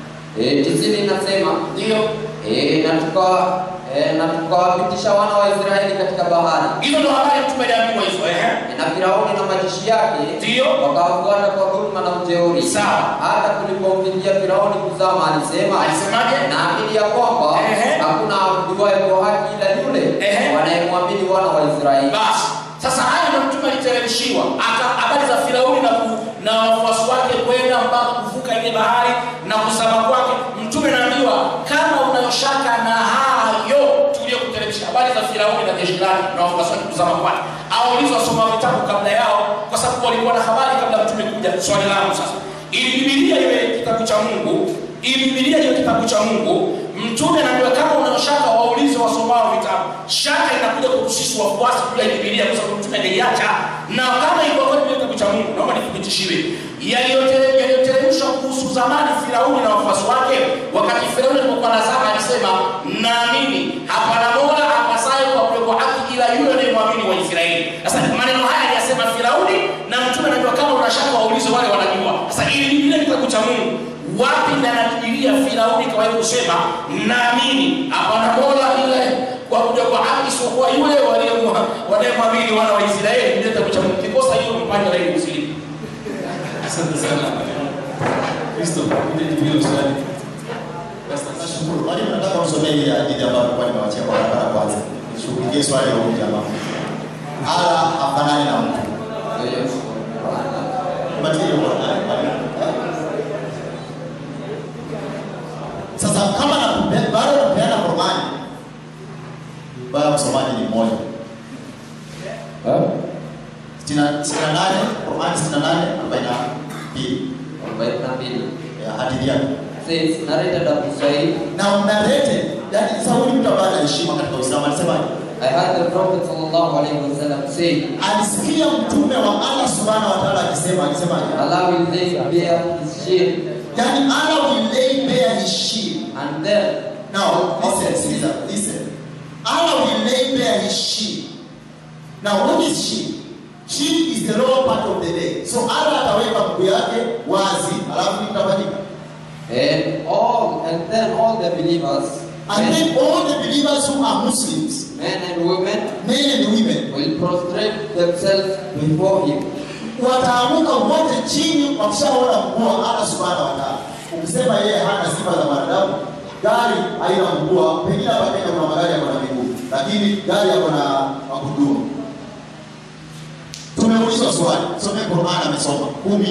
E, tisini inasema ndio e, na tuka e, na tukawapitisha wana wa Israeli katika bahari hizo ndo habari mtume aliambiwa hizo, ehe. E, na Firauni na majeshi yake Ndio. wakawafuata kwa dhuluma na ujeuri. Sawa. Hata kulipomfikia Firauni kuzama, alisema Alisemaje? naamini ya kwamba Ehe. hakuna abuduaye kwa haki ila yule Ehe. wanayemwamini wana wa Israeli. Basi sasa haya ndio mtume aliteremshiwa, aka- habari za Firauni na, ku- na wafuasi wake kwenda mpaka kuvuka ile bahari na kuzama kwake. Mtume anaambiwa kama unayoshaka na hayo tuliyokuteremshia, habari za Firauni na jeshi lake na wafuasi wake kuzama kwake, aulize wasoma vitabu kabla yao, kwa sababu walikuwa na habari kabla mtume kuja. Swali langu sasa, ili Biblia iwe kitabu cha Mungu, ili Biblia iwe kitabu cha Mungu, mtume anaambiwa kama unayoshaka waulize wasomao vitabu. Shaka inakuja kwa sisi wafuasi juu ya Biblia kwa sababu mtume hajaiacha, na kama ilikuwa kweli ni kitabu cha Mungu, naomba nithibitishiwe yaliyotere- yaliyoteremshwa kuhusu zamani Firauni na wafuasi wake. Wakati Firauni alipokuwa nazama, alisema naamini hapana mola apasaye kuabudiwa kwa haki ila yule anayemwamini wa Israeli. Sasa maneno haya aliyasema Firauni, na mtume anajua kama unashaka waulize wale wanajua. Sasa ili Biblia ni kitabu cha Mungu, wapi ndani ya Biblia Firauni kawahi kusema naamini hapana mola ila kuabudiwa kwa haki isipokuwa yule waliyemwa- wanayemwamini wana wa Israeli? Biblia ni kitabu cha Mungu. Kikosa hiyo mpande wa elimu zilipo Asante sana. Kristo, utajibu hilo swali. Nashukuru. Mwalimu, nataka usomee ile hadithi ambayo nilikuwa nimewachia kwa barabara kwanza. Nishughulikie swali la huyu jamaa. Ala hafanani na mtu. Patie hiyo Qur'ani, mwalimu. Sasa kama na bado napeana Qur'ani, bado msomaji ni mmoja. Sitini na- sitini na nane, Qur'ani sitini na nane, arobaini na mbili. Ya, hadithi yake. Says, narrated Abu Sa'id, na unarete yani sasa huyu mtu ambaye ana heshima katika Uislamu alisemaje? I heard the Prophet sallallahu alaihi wasallam say, Alisikia mtume wa Allah subhanahu wa ta'ala akisema akisemaje? Allah will lay bare his shield Yani Allah will lay bare his shield. and then Now listen, sikiza, listen. Allah will lay bare his shield. Now what is shield? Shield is the lower part of the leg. So Allah ataweka mguu yake wazi, alafu itafanyika. and all and then all the believers, And men, then all the believers who are Muslims, men and women, men and women, will prostrate themselves before him. wataamuka wote chini wakishaona mguu wa Allah subhanahu wa ta'ala. Ukisema yeye hana sifa za wanadamu, gari haina mguu, pengine hapa Kenya kuna magari yako na miguu, lakini gari yako na magurudumu. Tumeulizwa swali, some Qur'an amesoma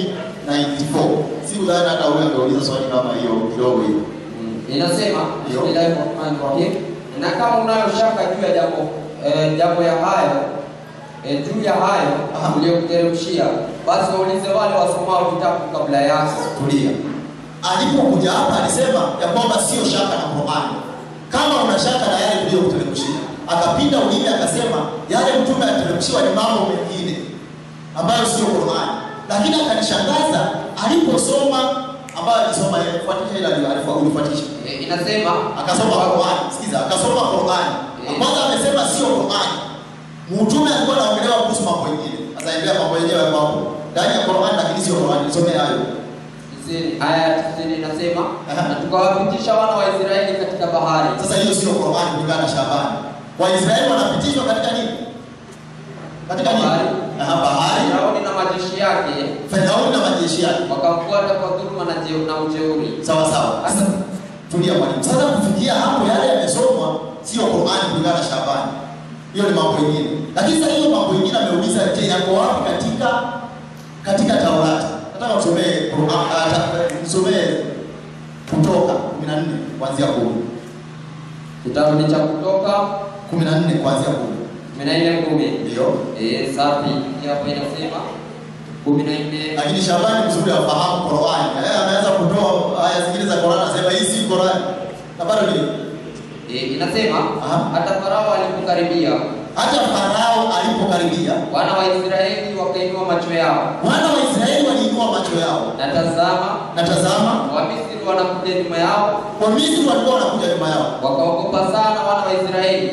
1094. Sikudhani hata wewe angeuliza swali kama hiyo kidogo hiyo. Inasema bismillahir rahmanir rahim, na kama unayo shaka juu ya jambo eh, jambo ya hayo eh, juu ya hayo uliyokuteremshia, basi waulize wale wasomao vitabu kabla yako. Tulia. Alipokuja hapa alisema ya kwamba sio shaka na Qur'an. Kama una shaka na yale tuliyokuteremshia, akapinda ulimi akasema yale mtume aliteremshiwa ni mambo mengine ambayo sio Qur'an. Lakini akanishangaza aliposoma ambayo alisoma yeye, fuatisha ile aliyoarifu ulifuatisha. Eh, inasema Akasoma Qur'an. Sikiza, akasoma Qur'an. Kwanza amesema sio Qur'an. Mtume alikuwa anaongelewa kuhusu mambo mengine. Sasa endelea mambo yenyewe hapo hapo. Ndani ya Qur'an lakini sio Qur'an. Nisomee hayo. Tisini- aya ya tisini inasema na tukawapitisha wana wa Israeli katika bahari. Sasa hiyo sio Qur'an kulingana na Shabani. Waisraeli wanapitishwa katika nini? Katika nini? Aha, bahari. Firauni na majeshi yake Firauni na majeshi yake wakamfuata kwa dhuluma na jeu- na ujeuri. Sawa sawa. Sasa tulia mwalimu. Sasa kufikia hapo yale yamesomwa sio Qur'an kulingana na Shabani. Hiyo ni mambo mengine. Lakini sasa hiyo mambo mengine ameuliza je, yako wapi katika katika Taurati? Nataka usomee Qur'an, ah, ta- usomee Kutoka 14 kuanzia 10. Kitabu ni cha Kutoka 14 kuanzia 10. kumi na nne kumi. Ndio. Eh, safi. Hii Hapa inasema kumi na nne Lakini Shabani mzuri afahamu Qur'an. Yeye anaweza kutoa aya zingine za Qur'an anasema hii si Qur'an. Na bado ni Eh, inasema hata Farao alipokaribia, hata Farao alipokaribia, wana wa Israeli wakainua macho yao, wana wa Israeli waliinua macho yao, na tazama, na tazama, Wamisri wanakuja nyuma yao, Wamisri walikuwa wanakuja nyuma yao, wakaogopa sana wana wa Israeli.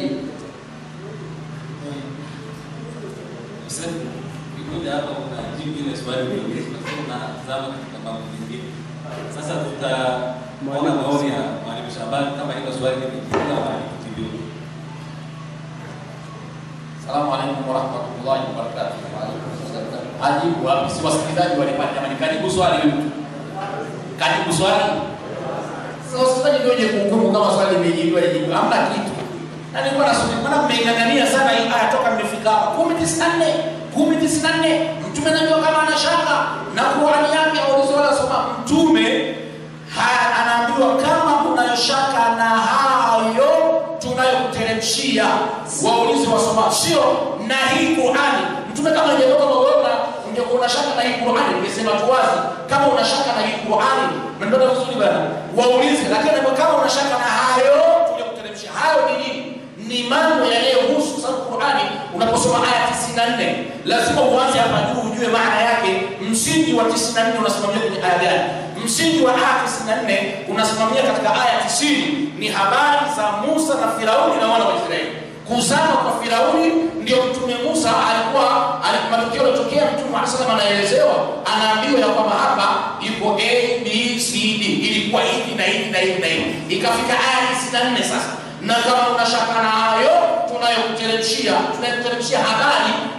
Sasa ukikuja hapa unajibu ile swali uliouliza, lakini unazama katika mambo mengine. Sasa tutaona maoni ya Mwalimu Shabani kama hilo swali limejibiwa ama halikujibiwa. Salamu alaikum warahmatullahi wabarakatuh. Ajibu wapi? Si wasikilizaji walipata jamani, karibu swali huyu. Karibu swali. Sasa wasikilizaji ndio wenye kuhukumu kama swali limejibiwa lijibiwa. Hamna kitu. Na nilikuwa nasoma, maana mmeng'ang'ania sana hii aya toka mmefika hapa. 1094, 1094. Mtume anajua kama ana shaka na Qur'ani yake aulizo wala soma. Mtume ha- anaambiwa kama unayo shaka na hayo tunayokuteremshia waulize wasoma, sio na hii Qur'ani. Mtume kama ingetoka Morogoro ungekuwa una shaka na hii Qur'ani, ungesema tu wazi kama una shaka na hii Qur'ani. Mnapata vizuri bwana, waulize. Lakini anaambiwa kama una shaka na hayo tuliyokuteremshia, hayo ni nini? Ni mambo yanayohusu sababu Qur'ani unaposoma aya 94 lazima uanze hapa juu ujue maana yake. Msingi wa 94 unasimamia kwenye aya gani? Msingi wa aya 94 unasimamia katika aya 90 ni habari za Musa na Firauni na wana wa Israeli. Kuzama kwa Firauni ndio mtume Musa alikuwa alikuwa matokeo yalotokea mtume Muhammad sallallahu alaihi wasallam anaelezewa, anaambiwa ya kwamba hapa iko A B C D, ilikuwa hivi na hivi na hivi na hivi. Ikafika aya 94 sasa na kama una shaka na hayo tunayokuteremshia, tunayokuteremshia habari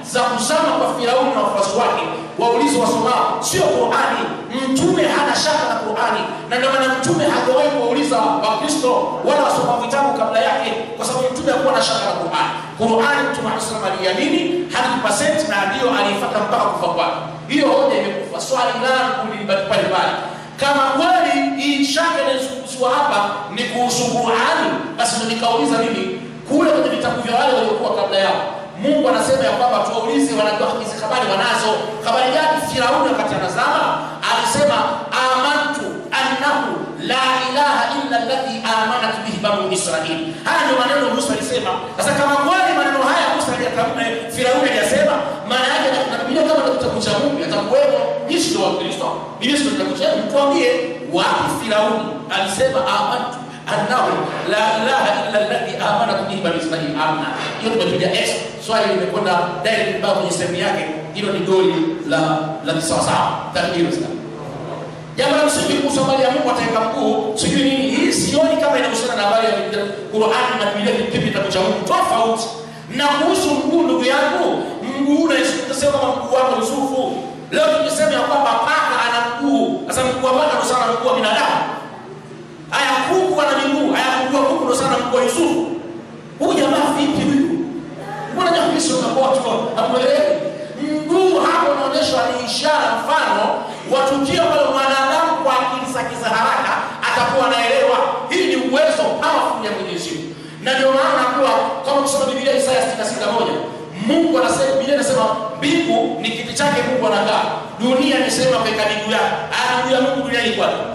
za kuzama kwa Firauni na wafuasi wake, waulize wasomao, sio Qurani. Mtume hana shaka na Qurani, na ndio maana mtume hajawahi kuwauliza Wakristo wala wasoma vitabu kabla yake, kwa sababu mtume hakuwa na shaka na Qurani. Qurani mtume Muhammad sallallahu alaihi wasallam aliamini 100% na ndiyo aliifuata mpaka kufa kwake. Hiyo hoja imekufa. Swali langu ni pale pale kama kweli hii shaka inayozungumziwa hapa ni kuhusu Qurani, basi ndio nikauliza mimi kule kwenye vitabu vya wale waliokuwa kabla yao. Mungu anasema ya kwamba tuwaulize, wanajua hizi habari wanazo. Habari gani? Firauni wakati anazama alisema amantu annahu la ilaha illa alladhi amanat bihi banu Israil. Haya ndio maneno Musa alisema. Sasa kama kweli maneno haya Musa aliyatamka, Firauni aliyasema, maana yake na Biblia kama ndio kitabu cha Mungu yatakuwemo. Nyinyi ndio Wakristo, Biblia ndio kitabu cha Mungu. Tuambie wapi Firauni alisema amantu annahu la ilaha illa alladhi amanat bihi banu Israil. Amna. Hiyo tumepiga X. Swali limekwenda direct mpaka kwenye sehemu yake. Hilo ni goli la la kisawasawa. Takbiri sana. Jambo la msingi kuhusu habari ya Mungu ataweka mkuu, sijui nini hii, sioni kama inahusiana na habari ya Qur'ani na Biblia kipi kitabu cha Mungu tofauti. Na kuhusu mguu, ndugu yangu, mguu unasema kama mguu wako Yusufu. Leo tukisema ya kwamba paka ana mguu, sasa mguu wa paka ndio sana mguu wa binadamu. Haya, kuku ana miguu, haya mguu wa kuku ndio sana mguu wa Yusufu. Huyu jamaa vipi huyu? Mbona jambo sio na watu hamuelewi? Mguu hapo unaonyeshwa ni ishara, mfano wa tukio ambalo mwanadamu kwa akili zake za haraka atakuwa anaelewa. Hii ni uwezo powerful ya Mwenyezi Mungu, na ndio maana kuwa kama kusoma Biblia Isaya 66:1 Mungu anasema, Biblia inasema mbingu ni kiti chake Mungu anakaa, dunia ni sehemu ya kuweka miguu yake. Aya, miguu ya Mungu duniani iko wapi?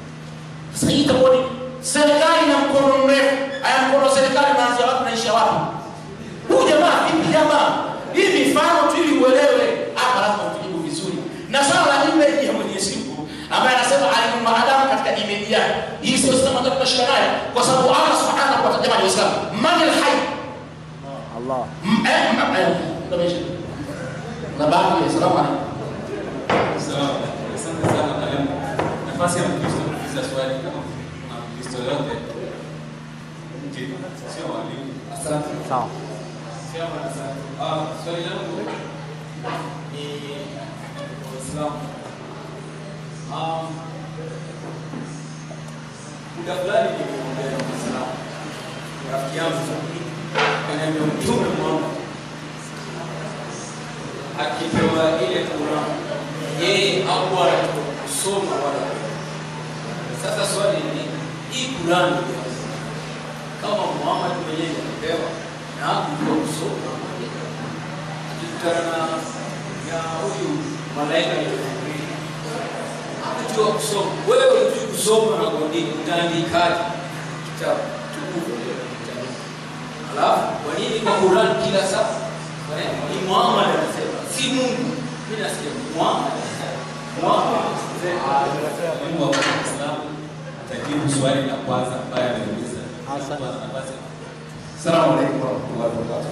Sasa hii itakuwa ni serikali na mkono mrefu. Aya, mkono wa serikali unaanzia wapi unaishia wapi? Huyu jamaa vipi jamaa? Hii mifano tu ili uelewe. Hapa lazima utujibu vizuri. Na swala la image ya Mwenyezi Mungu ambaye anasema alimuumba Adamu katika image yake. Hii sio sema ndio tunashika nayo kwa sababu Allah Subhanahu wa ta'ala jamani Waislamu, man al-hayy? Allah. Eh, eh, ndio na baadhi ya salamu alaykum. Sawa. Asante sana mwalimu. Nafasi ya Mkristo kuuliza swali kama kuna Mkristo yote nje, sio walimu. Asante. Sawa. Sawa, asante. Ah, swali langu ni Waislamu. Um, muda fulani niliongea na Muislamu rafiki yangu kaniambia Mtume Muhammad akipewa ile Qur'an yeye hakuwa anajua kusoma wala kuandika. Sasa swali ni hii Qur'an ni kama Muhammad mwenyewe alipewa na hakujua kusoma na kuandika, akikutana na ya huyu malaika Jibril hakujua kusoma. Wewe hujui kusoma na kuandika, utaandikaje kitabu tukufu? Alafu kwa nini kwa Qur'an kila saa Eh, ni Muhammad anasema, si Mungu. Mimi nasikia Muhammad anasema. Muhammad Mwalimu wa Kiislamu atajibu swali la kwanza ambaye ameuliza. Nafasi Salamu alaikum warahmatullahi wabarakatuh.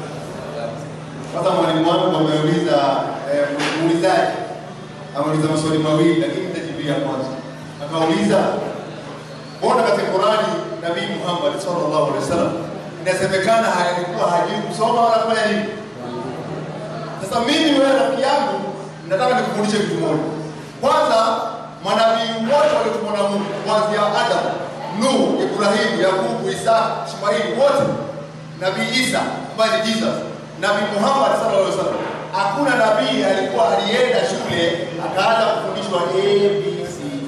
Kwanza mwalimu wangu ameuliza eh, muulizaji ameuliza maswali mawili, lakini nitajibia kwanza. Akauliza, mbona katika Qurani Nabii Muhammad sallallahu alaihi wasallam inasemekana alikuwa hajui kusoma wala kufanya nini? Sasa mimi wewe rafiki yangu, nataka nikufundishe kitu moja. Kwanza, manabii wote waliotumwa na Mungu kuanzia Adam, Nuh, Ibrahimu, Yakubu, Isaka, Ishmaili, wote Nabii Isa ambaye ni Jesus, Nabii Muhammad sallallahu alaihi wasallam, hakuna nabii alikuwa alienda shule akaanza kufundishwa A B C D.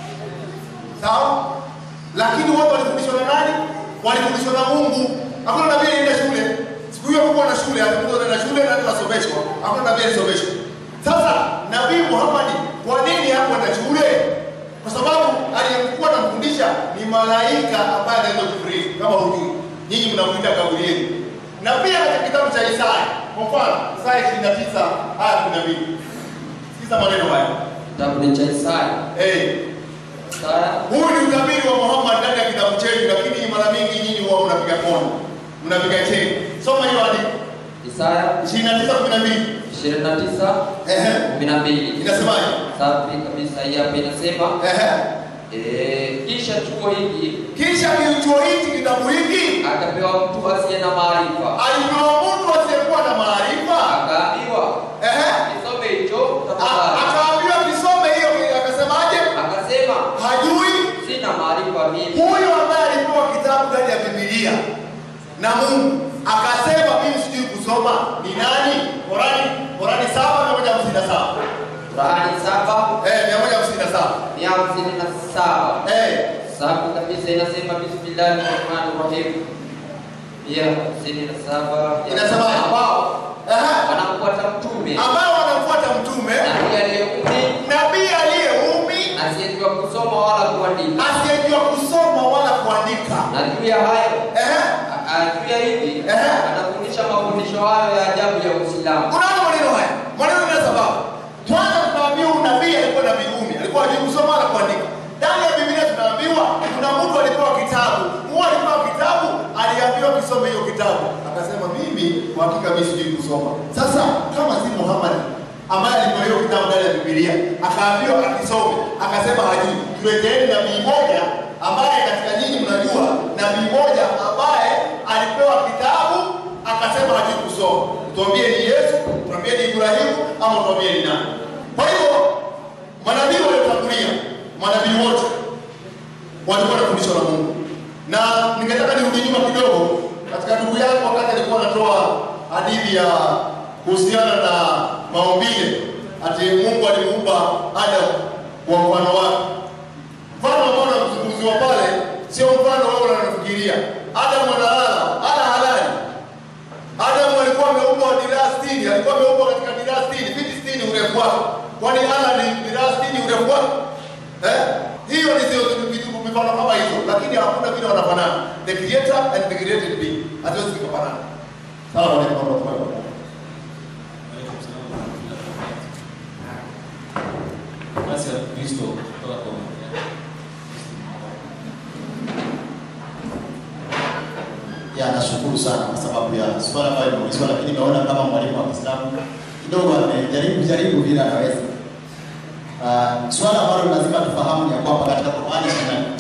Sawa? Lakini wote walifundishwa na nani? Walifundishwa na Mungu. Hakuna nabii alienda shule. Siku hiyo hakukuwa na shule, alikuwa na shule na tunasomeshwa. Hakuna nabii alisomeshwa. Sasa Nabii Muhammad kwa nini hakwenda shule? Kwa sababu aliyekuwa anamfundisha ni malaika ambaye anaitwa Jibril, kama hujui. Nyinyi mnamuita Gabrieli. Na pia katika kitabu cha Isaya, kwa mfano Isaya 29 aya 12. Sikiza maneno haya. Kitabu cha Isaya. Eh. Isaya. Huu ni utabiri wa Muhammad ndani ya kitabu chetu, lakini mara mingi nyinyi huwa mnapiga kona, mnapiga cheni. Soma hiyo andiko. Isaya 29:12. 29 12. Inasemaje? Safi kabisa, hii hapa inasema eh, kisha chuo hiki Kisha kichuo hiki kitabu hiki akapewa mtu asiye na maarifa, alipewa mtu asiyekuwa na maarifa, sina maarifa mimi. Huyu ambaye alipewa kitabu ndani ya Biblia na Mungu akasema mimi sijui kusoma ni nani? Qurani, Qurani saba mia moja hamsini na saba Qurani saba eh, mia moja hamsini na saba mia hamsini na saba eh, safi kabisa, inasema bismillahi rahmani rahim. Mia hamsini na saba Inasema ambao Aha. wanamfuata mtume ambao wanamfuata mtume nabii aliyeumi nabii aliyeumi asiyejua kusoma wala kuandika, asiyejua kusoma wala kuandika. na juu ya hayo Ehe. a- a- juu ya hivi Ehe. anafundisha mafundisho hayo ya ajabu ya Uislamu. Unaona maneno haya, maneno yana sababu. Kwanza tunaambiwa huyu nabii alikuwa nabii umi, alikuwa hajui kusoma wala kuandika. Ndani ya Biblia tunaambiwa kuna mtu alipewa kitabu, huwa alipewa kitabu, aliambiwa kisome hiyo kitabu, akasema mimi kwa hakika mimi sijui kusoma. Sasa kama si Muhammad ambaye alipewa hiyo kitabu ndani ya Biblia, akaambiwa akisome, akasema hajui. Tuleteeni nabii moja ambaye katika nyinyi mnajua nabii moja ambaye alipewa kitabu akasema hajui kusoma. Tuambie ni Yesu, tuambie ni Ibrahimu ama tuambie ni nani? Kwa hivyo manabii waliotangulia, manabii wote walikuwa wanafundishwa na Mungu, na ningetaka nirudi nyuma kidogo katika ndugu yangu wakati alikuwa anatoa hadithi ya kuhusiana na maumbile, ati Mungu alimuumba Adamu kwa mfano wake. Mfano ambao unazungumziwa pale sio mfano wewe unafikiria. Adamu analala, ana halali. Adamu alikuwa ameumbwa diraa 60, alikuwa ameumbwa katika diraa 60, fiti 60 urefu wake. Kwani ana ni diraa 60 urefu wake? Eh? Hiyo ni zio vitu mifano kama hizo, lakini hakuna vile wanafanana. The creator and the created being. Hatuwezi kufanana. Sawa, wale mambo kwa Basi ya Kristo kutoka kwa Mungu. ya nashukuru sana kwa sababu ya swala ambayo imeulizwa, lakini naona kama mwalimu wa Kiislamu kidogo amejaribu jaribu vile anaweza. Uh, swala ambalo lazima tufahamu ni ya kwamba katika Qur'ani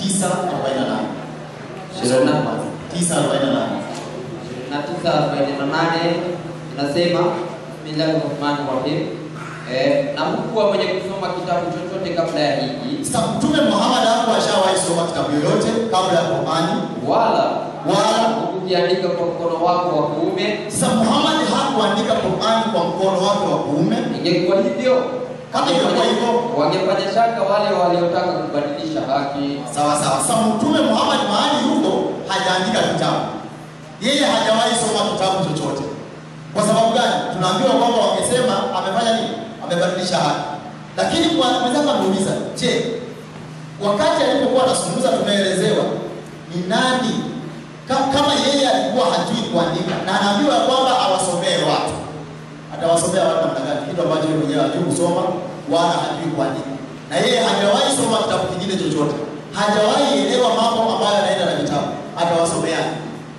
29:48 9:48 na tisa arobaini na nane inasema bismillahi rahmani rahim eh, na mkuwa mwenye kusoma kitabu chochote kabla ya hiki Sasa Mtume Muhammad hapo ashawahi soma kitabu yoyote kabla ya Qur'ani wala wala kukiandika kwa mkono wako wa kuume. Sasa Muhammad hakuandika Qur'ani kwa mkono wake wa kuume. Ingekuwa hivyo kama ingekuwa hivyo wangefanya shaka wale waliotaka kubadilisha haki. Sawa sawa. Sasa Mtume Muhammad mahali yuko hajaandika kitabu, yeye hajawahi soma kitabu chochote. Kwa sababu gani? Tunaambiwa kwamba wangesema amefanya nini? Amebadilisha haki. Lakini kwa mwenzangu ameuliza, je, wakati alipokuwa anazungumza tumeelezewa ni nani Ka- kama yeye alikuwa hajui kuandika na anaambiwa ya kwamba awasomee watu, atawasomea watu namna gani? Kitu ambacho yeye mwenyewe hajui kusoma wala hajui kuandika, na yeye hajawahi soma kitabu kingine chochote, hajawahi elewa mambo ambayo yanaenda na vitabu, atawasomeaje?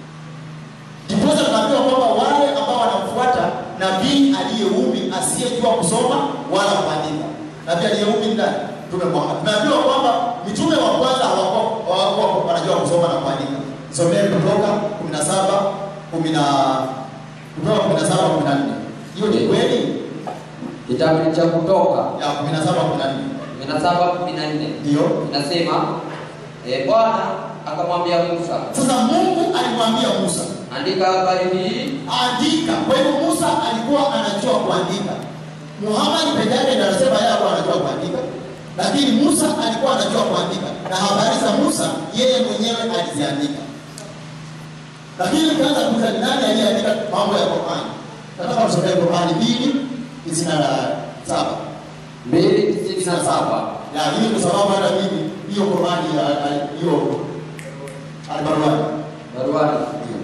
Ndiposa tunaambiwa kwamba wale ambao wanamfuata nabii aliyeumi asiyejua kusoma wala kuandika. Nabii aliyeumi ni nani? Mtume Muhammad. Tunaambiwa kwamba mitume wa kwanza hawakuwa hawakuwa wanajua kusoma na kuandika. Somee Kutoka 17 10 na Kutoka 17 14. Hiyo ni kweli? Kitabu cha Kutoka ya 17 14. 17 14 Ndio. inasema eh, Bwana akamwambia Musa, Sasa Mungu alimwambia Musa, andika habari hii, andika. Kwa hivyo Musa alikuwa anajua kuandika. Muhammad peke yake ndiye anasema yeye alikuwa anajua kuandika, lakini Musa alikuwa anajua kuandika, na habari za Musa yeye mwenyewe aliziandika. Lakini kwanza kuuliza ni nani aliyeandika mambo ya Qur'an? Nataka usomee Qur'an mbili tisini na saba mbili tisini na saba ya hii kwa sababu hata mimi hiyo Qur'an ya- ya- hiyo albaruani baruani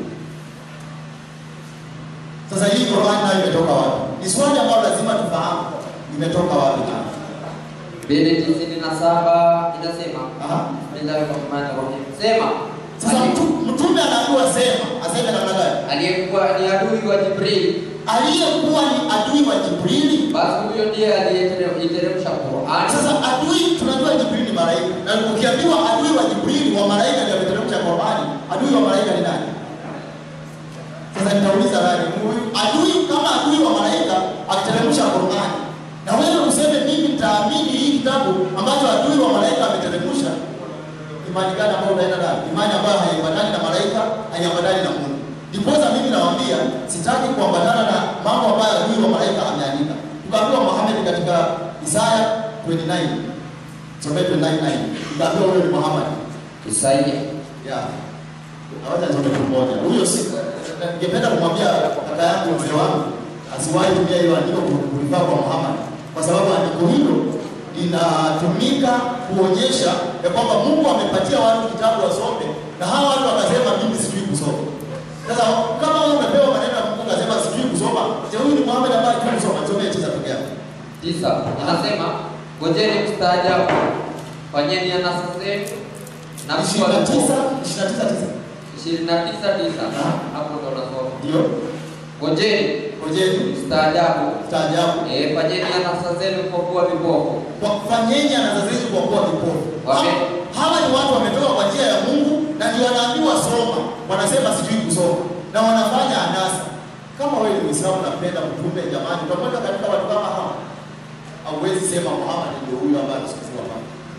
Sasa hii Qur'an nayo imetoka wapi? Ni swali ambalo lazima tufahamu imetoka wapi na mbili tisini na saba inasema bismillahi rahmani rahim, sema Sasa mtu- mtume anaambiwa sema, aseme namna gani? aliyekuwa ni adui wa Jibril, Aliyekuwa ni adui wa Jibrili, basi huyo ndiye aliyeteremsha Qur'an. Sasa adui tunajua Jibrili ni malaika. Na ukiambiwa adui wa Jibrili wa malaika ndio ameteremsha Qur'ani, adui wa malaika ni nani? Sasa nitauliza nani? Huyu adui kama adui wa malaika akiteremsha Qur'ani. Na wewe useme mimi nitaamini hii kitabu ambacho adui wa malaika ameteremsha. Ni imani gani ambayo utaenda nayo? Imani ambayo haiambatani na malaika, haiambatani na Mungu. Ndiposa mimi nawaambia sitaki kuambatana na mambo ambayo huyu wa malaika ameandika. Tukaambiwa Muhammad katika Isaya 29 Some 29 tukaambiwa huyo ni Muhammad. Isaya Yeah. Hawaja nisome tu moja. Huyo si ningependa kumwambia kaka yangu mzee wangu asiwahi tumia hiyo andiko kulifaa kwa Muhammad kwa sababu andiko hilo linatumika kuonyesha ya kwamba Mungu amepatia watu kitabu wasome na hawa watu wakasema mimi sijui kusoma. Sasa kama wewe umepewa maneno ya Mungu ukasema sijui kusoma, je, huyu ni Muhammad ambaye hajui kusoma? Nisomee tisa peke yake. tisa anasema ngojeni mstaajabu, fanyeni anasa zenu na Ishirini na tisa, ishirini na tisa tisa. ishirini na tisa tisa hapo ndo nasoma. Ndio. Ngojeni ngojeni mstaajabu, mstaajabu, eh, fanyeni anasa zenu kwa kuwa vipofu, Fanyeni anasa zenu kwa kuwa vipofu. Wame- Hawa ni watu wametoka kwa njia ya Mungu na ndio wanaambiwa soma, wanasema sijui kusoma na wanafanya anasa. Kama wewe ni Muislamu unapenda mtume, jamani, utamweka katika watu kama hawa? Hauwezi sema Muhammad ndio huyo ambaye anasikiziwa hapa.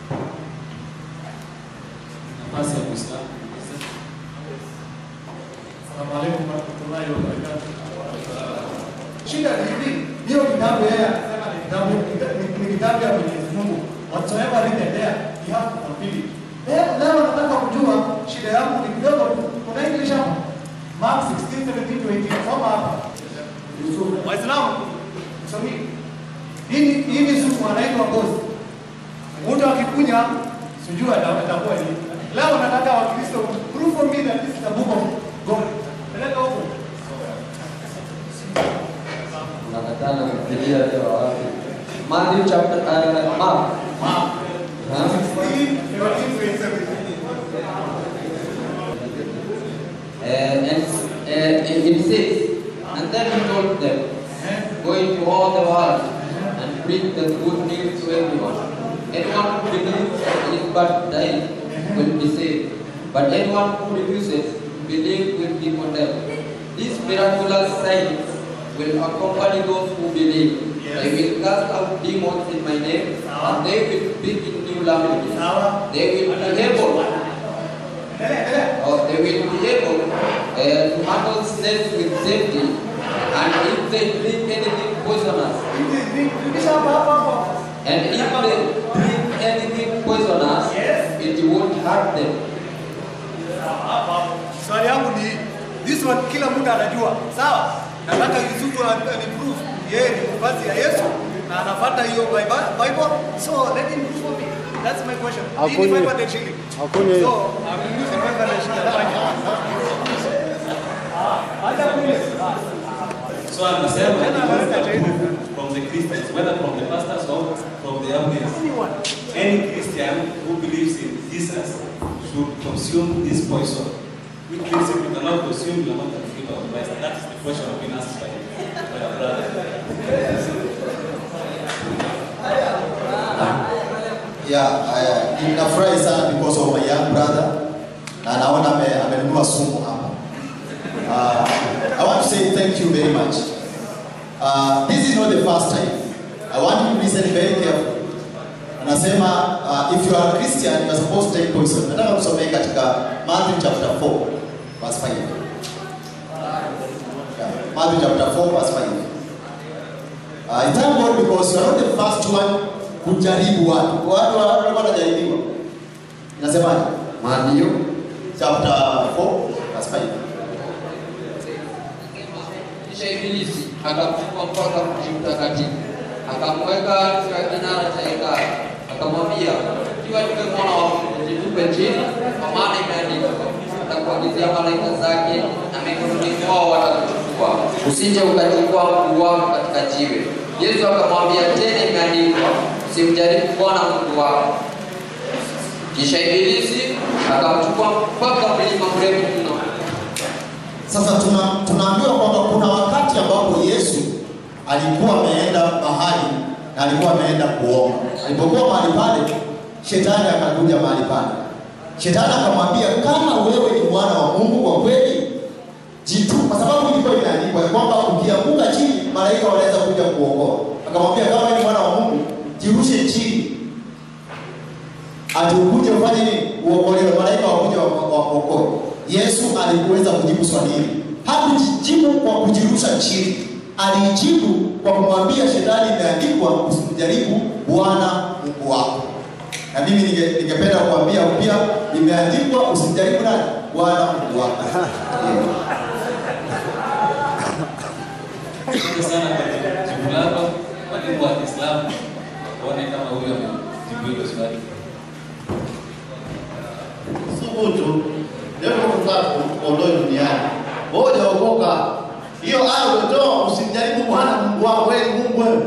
nafasi ya Muislamu. Assalamu alaikum warahmatullahi wabarakatuh. Shida ni hivi, hiyo kitabu yeye anasema ni kitabu ni- ni kitabu ya Mwenyezi Mungu. Whatsoever written there, you have to fulfill it. Leo leo nataka kujua shida yangu ni kidogo tu. Kuna English hapa. Mark 16, 17 to 18. Soma hapa. Waislamu, msomi. Hii ni- hii ni sumu anaitwa ngozi. Mtu akikunya sijui ata- atakuwa nini. Leo nataka Wakristo prove for me that this is the book of God. Peleka huko. unakataa na Biblia leo wapi? Matthew chapter uh, Mark Huh? Uh, and uh, it it says, and then he told them, go into all the world and preach the good news to everyone. Anyone who believes and is baptized will be saved, but anyone who refuses to believe will be condemned. These miraculous signs will accompany those who believe. They will cast out demons in my name, and they will speak in new languages. They will be able or they will be able uh, to handle snakes with safety, and if they drink anything poisonous, and if they drink anything poisonous, it won't hurt them. Swali yangu ni hii. this one kila mtu anajua. Sawa? Nataka Yusufu aniprove yeye ni mvazi ya Yesu na anafuata hiyo Bible. Bible. So let him prove for me. That's my question. Hii ni Hakunywi. 500 shilling. Hakunywi. So I'm using 500 shilling. Hata kule. So anasema from the Christians, whether from the pastors or from the elders, any Christian who believes in Jesus should consume this poison. Which means if you cannot consume, you are not a believer of Christ. That is the question being asked by, by the brother. Yeah, I, ninafurahi sana because of my young brother na naona ame- amenunua sumu hapa. Uh, I want to say thank you very much. Uh, this is not the first time. I want you to listen very carefully. Anasema uh, if you are a Christian you are supposed to take poison. Nataka kusomea katika Matthew chapter 4 verse 5. Yeah, Matthew chapter 4 verse 5. Uh, I thank God because you are not the first one kujaribu watu. Watu watu walikuwa wanajaribiwa. Inasemaje? Matthew chapter 4 verse 5. Kisha Ibilisi akamchukua mpaka mji mtakatifu, akamweka katika kinara cha hekalu, akamwambia, ikiwa niwe mwana wa Mungu, jitupe chini, kwa maana imeandikwa, atakuagizia malaika zake, na mikononi mwao watakuchukua, usije ukachukua mguu wako katika jiwe. Yesu akamwambia tena, imeandikwa, usimjaribu Bwana Mungu wako. Kisha Ibilisi akamchukua mpaka mlima mrefu mno Sasa tuna, tunaambiwa kwamba kuna wakati ambapo Yesu alikuwa ameenda mahali na alikuwa ameenda kuomba. Alipokuwa mahali pale, shetani akakuja mahali pale. Shetani akamwambia kama wewe ni mwana wa Mungu kwa kweli, jitu, kwa sababu ilikuwa imeandikwa ya kwamba ukianguka chini malaika wanaweza kuja kuokoa. Akamwambia kama wewe ni mwana wa Mungu, jirushe chini, ati ukuje ufanye nini? Uokolewe. alikuweza kujibu swali hili. Hakujibu kwa kujirusha chini, alijibu kwa kumwambia shetani, imeandikwa usimjaribu Bwana Mungu wako. Na mimi ninge- ningependa kuambia pia, imeandikwa usimjaribu nani? Bwana Mungu wako. Asante sana kwa jibu lako. Mwalimu wa Kiislamu, uone kama huyo amejibu hilo swali. Subutu leo Mungu zako ondoe duniani. Wewe hujaokoka. Hiyo aya ulitoa usimjaribu Bwana Mungu wako wewe ni Mungu wewe.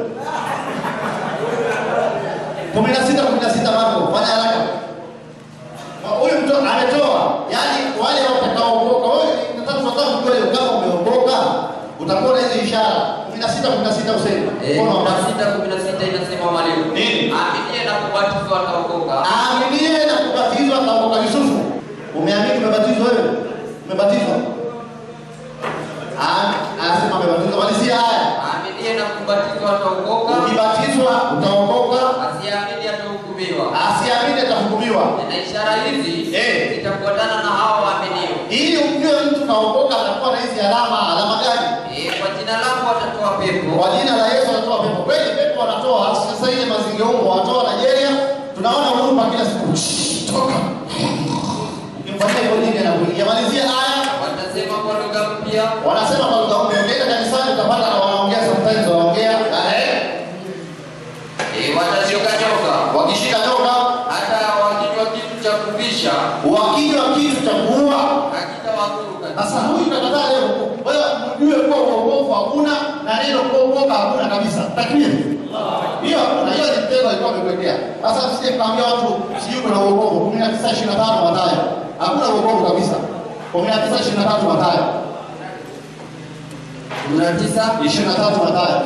16 16 Marko fanya haraka. Huyu mtu ametoa, yaani wale watakaookoka. Wewe nataka tunataka kujua hiyo kama umeokoka utakuwa na hizo ishara. 16 16 useme. Eh, Mkono wa kumi na sita kumi na sita inasema mwalimu, aaminie na kubatizwa ataokoka. Aaminie na kubatizwa ataokoka. Yusufu, umeamini umebatizwa wewe? Umebatizwa? Ah, anasema amebatizwa. Malizia haya. Aaminie na kubatizwa ataokoka. Ukibatizwa utaokoka. Asiamini atahukumiwa. Asiamini atahukumiwa. Na ishara hizi zitafuatana na hao waaminio. Ili umjue mtu kaokoka atakuwa na hizi alama. Alama gani? Eh, kwa jina langu watatoa pepo. Kwa jina la Yesu anatoa pepo. Kweli pepo wanatoa. Sasa ile mazingeungo wanatoa Nigeria. Tunaona huruma kila siku. Shh, Toka. Ukimfanyia hivyo nini anakuingia? Malizia haya. Watasema kwa lugha mpya. Wanasema kwa lugha mpya. Ukienda kanisani utapata na wanaongea sometimes wanaongea. Eh. Eh, watashika nyoka. Wakishika nyoka. Hata wakinywa kitu cha kuvisha. Wakinywa kitu cha kuua. Hakitawadhuru kabisa. Sasa huyu nakataa leo. Wewe mjue kuwa uokovu hakuna na neno kuokoka hakuna kabisa. Takbir. Hiyo hakuna. Hiyo ni mtego alikuwa amekwekea. Sasa msije kaambia watu sijui kuna uokovu 19:25 Mathayo. Hakuna uokovu kabisa. 19:23 Mathayo. 19 23 Mathayo.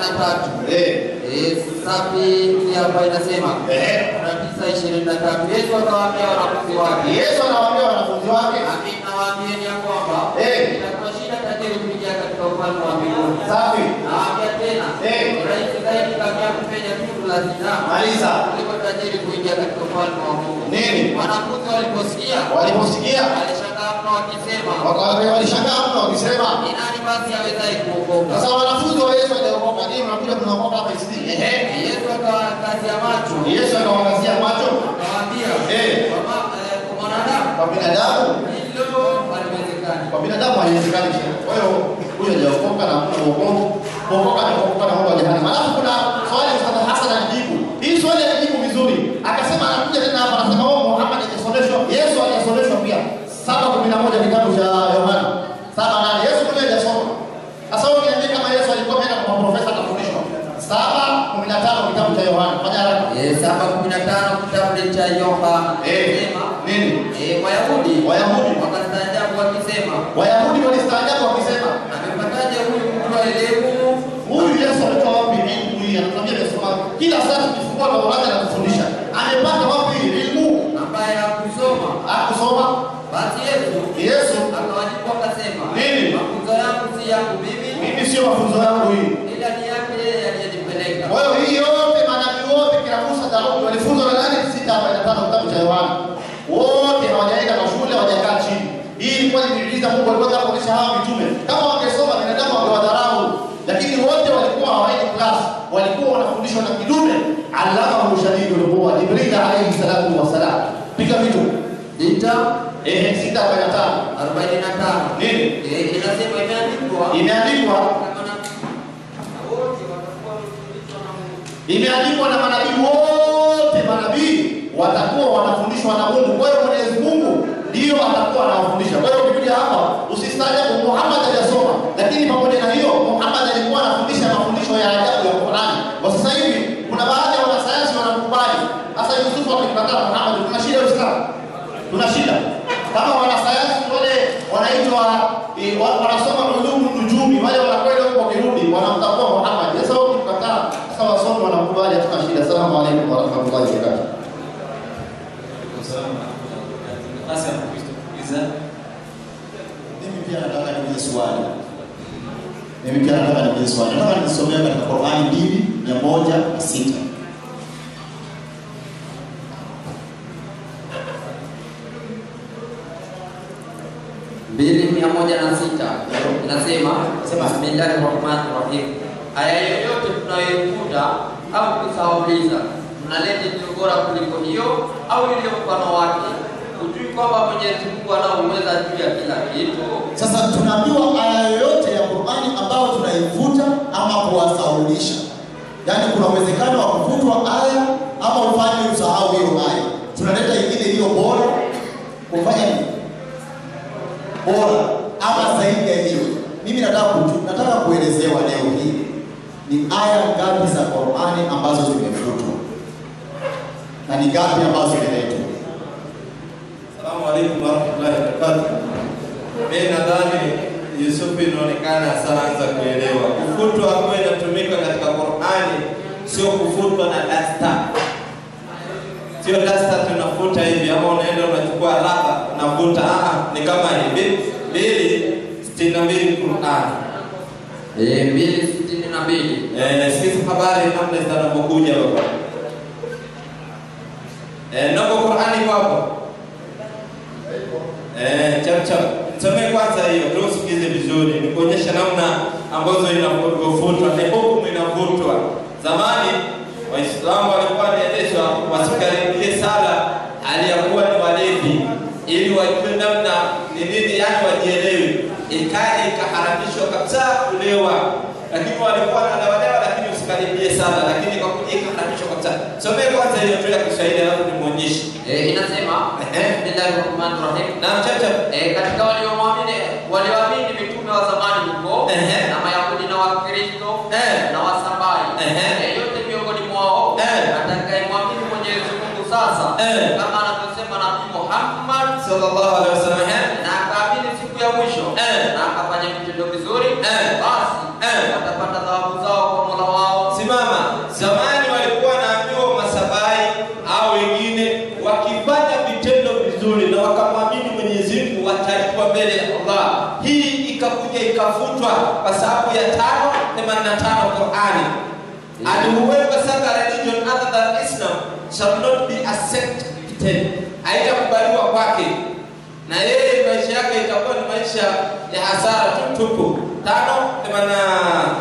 23. Eh. Eh, safi hapa inasema. Eh. 19 23. Yesu akawaambia wanafunzi wake. Yesu anawaambia wanafunzi wake. Amin nawaambieni ya kwamba Eh. itakuwa shida tajiri kuingia katika ufalme wa mbinguni. Safi. Nawaambia tena. Eh. Ni rahisi zaidi kamia kupenya tundu la zinaa. Maliza. Kuliko tajiri kuingia katika ufalme wa Mungu. Nini? Wanafunzi waliposikia. Waliposikia. Walishangaa mno wakisema. Waka- Walishangaa mno wakisema. Ni nani basi awezaye kuokoka? Sasa wanafunzi wa Yesu waliokoka nini mnakuja mnaokoka hapa isidi? Ehe. Yesu akawakazia macho. Yesu akawangazia macho. Akawaambia. Eh. Kwa ma- eh, kwa mwanadamu. Kwa binadamu. Hilo haliwezekani. Kwa binadamu haiwezekani. Kwa hiyo huyo hajaokoka na hakuna wokovu. Kuokoka ni kuokoka na Mungu wa jehanamu. Alafu kuna swali Ustadh Hassan alijibu. Hii swali alijibu vizuri. Akasema anakuja tena hapa anasema wao Muhammad hajasomeshwa. Yesu hajasomeshwa pia. Saba kumi na moja kitabu cha Yohana. Saba nane. Yesu mwenyewe hajasoma. Sasa wewe niambie kama Yesu alikuwa ameenda kwa profesa akafundishwa. Saba kumi na tano kitabu cha Yohana. Fanya haraka. Eh, saba kumi na tano kitabu cha Yohana. Eh, Sema. nini? Eh, Wayahudi. Wayahudi. Wakastaajabu wakisema. Wayahudi walistaajabu wakisema, amepataje huyu mtu wa elimu? Huyu Yesu ametoa wapi elimu hii? Anatuambia amesoma. Kila saa tukifungua Taurati anatufundisha. Amepata wapi elimu? Ambaye hakusoma. Hakusoma. Basi Yesu. Yesu akawajibu akasema. Nini? Mafunzo yangu si yangu mimi. Mimi sio mafunzo yangu hii. Ila ni yake yeye aliyenipeleka. Kwa hiyo hii yote manabii wote kila Musa, Daudi walifunzwa na nani? Sita arobaini na tano kitabu cha Yohana. Wote hawajaenda kwa shule, hawajakaa chini. Hii ilikuwa ni miujiza Mungu alikuwa anataka kuonyesha hawa mitume. Kama wangesoma binadamu wangewadharau. Lakini wote walikuwa hawaendi class. Walikuwa wanafundishwa na kidume. Allamahu shadidul quwa. Jibril alayhi salatu wassalam. Piga vitu. Sita. Eh, sita arobaini na tano. Arobaini na tano. Nini? Eh, inasema imeandikwa. Imeandikwa. Imeandikwa na manabii wote, manabii watakuwa wanafundishwa na Mungu. Kwa hiyo Mwenyezi Mungu ndiyo atakuwa anawafundisha. Kwa hiyo ukikuja hapa usistaajabu, Muhammad hajasoma, lakini pamoja na hiyo Muhammad alikuwa anafundisha mafundisho ya ajabu ya Qur'ani. Kwa sasa hivi kuna baadhi ya wanasayansi wanamkubali. Sasa Yusufu akimkataa Muhammad, tuna shida Uislamu, tuna shida kama wanasayansi wale wanaitwa eh, wa- wanasoma ulumu nujumi, wale wanakwenda huko wakirudi wanamtambua Muhammad. Sasa wao ukikataa, sasa wasomi wanamkubali, hatuna shida. Asalamu alaykum wa rahmatullahi wa barakatuh. Nafasi ya Mkristo kuuliza Mimi pia nataka niulize swali. Mimi pia nataka niulize swali. Nataka nisomea katika Qur'ani mbili mia moja na sita. mbili mia moja na sita inasema bismillahi rahmani rahim, aya yoyote tunayoikuta au kusahauliza mnaleta iliyo bora kuliko hiyo au iliyo mfano wake, hujui kwamba Mwenyezi Mungu anaouweza juu ya kila kitu. Sasa tunaambiwa aya yoyote ya Qur'ani ambayo tunaivuta ama kuwasaulisha, yaani kuna uwezekano wa kuvutwa aya ama ufanye usahau hiyo aya. Tunaleta ingine iliyo bora kufanya nini? Bora ama zaidi ya hiyo. Mimi nataka kuju, nataka kuelezewa leo hii ni aya ngapi za Qur'ani ambazo zimefutwa na ni ngapi ambazo zimeletwa. Assalamu alaikum warahmatullahi wabarakatuh. Mimi nadhani Yusufu inaonekana ashaanza kuelewa. Kufutwa ambayo inatumika katika Qur'ani sio kufutwa na dasta. Sio dasta tunafuta hivi ama unaenda unachukua raba unavuta. Ah, ni kama hivi. Mbili sitini na mbili Qur'ani. Eh, mbili sitini na mbili. Eh, sikiza habari namna zitakavyokuja baba. Eh, nako Qur'ani kwapo. Eh, chap chap. Nisome kwanza hiyo, ndio usikize vizuri. Nikuonyesha namna ambazo inavyofutwa, ni hukumu inavutwa. Zamani Waislamu walikuwa wanaendeshwa wasikaribie sala hali ya kuwa ni walevi ili wajue namna ni nini, yani wajielewe. Ikaja ikaharamishwa kabisa kulewa, lakini walikuwa wanalewalewa, lakini usikaribie sala, lakini kwa kuja ikaharamishwa kabisa. Somee kwanza hiyo tu ya Kiswahili, alafu nimuonyeshe. Eh, inasema bismillahir rahmanir rahim. Naam, chacha. Eh, katika waliomwamini walioamini mitume wa zamani huko na Mayahudi na Wakristo na Wasabai yeyote miongoni mwao atakayemwamini Mwenyezi Mungu sasa kama anavyosema Nabii Muhammad sallallahu alaihi wasallam na akaamini siku ya mwisho na akafanya vitendo vizuri basi watapata thawabu zao kwa Mola wao. Simama. Zamani walikuwa wanaambiwa masabai au wengine wakifanya vitendo vizuri na wakamwamini Mwenyezi Mungu watalipwa mbele ya Allah. Hii ikakuja ikafutwa kwa sababu ya tano themanini na tano Qurani. And whoever serve a religion other than Islam shall not be accepted. Haitakubaliwa kwake na yeye maisha yake itakuwa ni maisha ya hasara tu tupu. Tano themanini na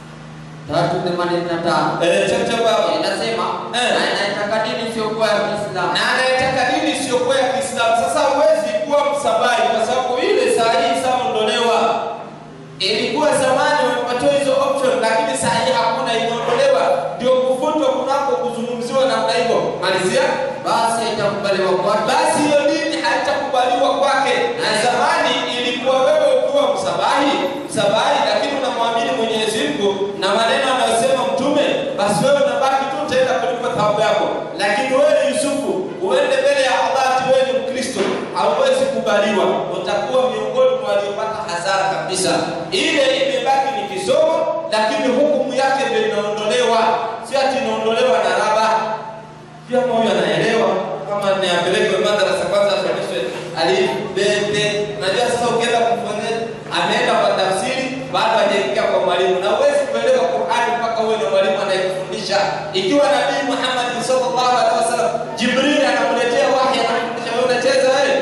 tatu themanini na tano Eh, chacha baba. inasema na anayetaka dini isiyokuwa ya Kiislamu na anayetaka dini isiyokuwa ya Kiislamu. Sasa huwezi kuwa msabai kwa sababu ile saa hii isaondolewa. Ilikuwa zamani wamepatiwa hizo option, lakini saa hii hakuna, imeondolewa. Ndio kufutwa kunako kuzungumziwa namna hivyo. Malizia. basi haitakubaliwa kwake. Basi hiyo dini haitakubaliwa kwake. Na zamani ilikuwa wewe ukiwa msabahi, msabahi, lakini unamwamini Mwenyezi Mungu na maneno anayosema Mtume, basi wewe unabaki tu utaenda kulipa thawabu yako. Lakini wewe Yusufu, uende mbele ya Allah ati wewe ni Mkristo, hauwezi kubaliwa, utakuwa miongoni mwa waliopata hasara kabisa. Ile imebaki ni kisomo, lakini hukumu yake ndio inaondolewa, si ati inaondolewa na raba pia moyo anaelewa kama ni apelekwe madrasa kwanza afundishwe alif be te. Unajua sasa ukienda kumfanyia ameenda kwa tafsiri bado hajaingia kwa mwalimu, na huwezi kuelewa Qur'ani mpaka uwe na mwalimu anayekufundisha. Ikiwa Nabii Muhammad sallallahu alaihi wasallam Jibril anamletea wahi anamfundisha, wewe unacheza wewe,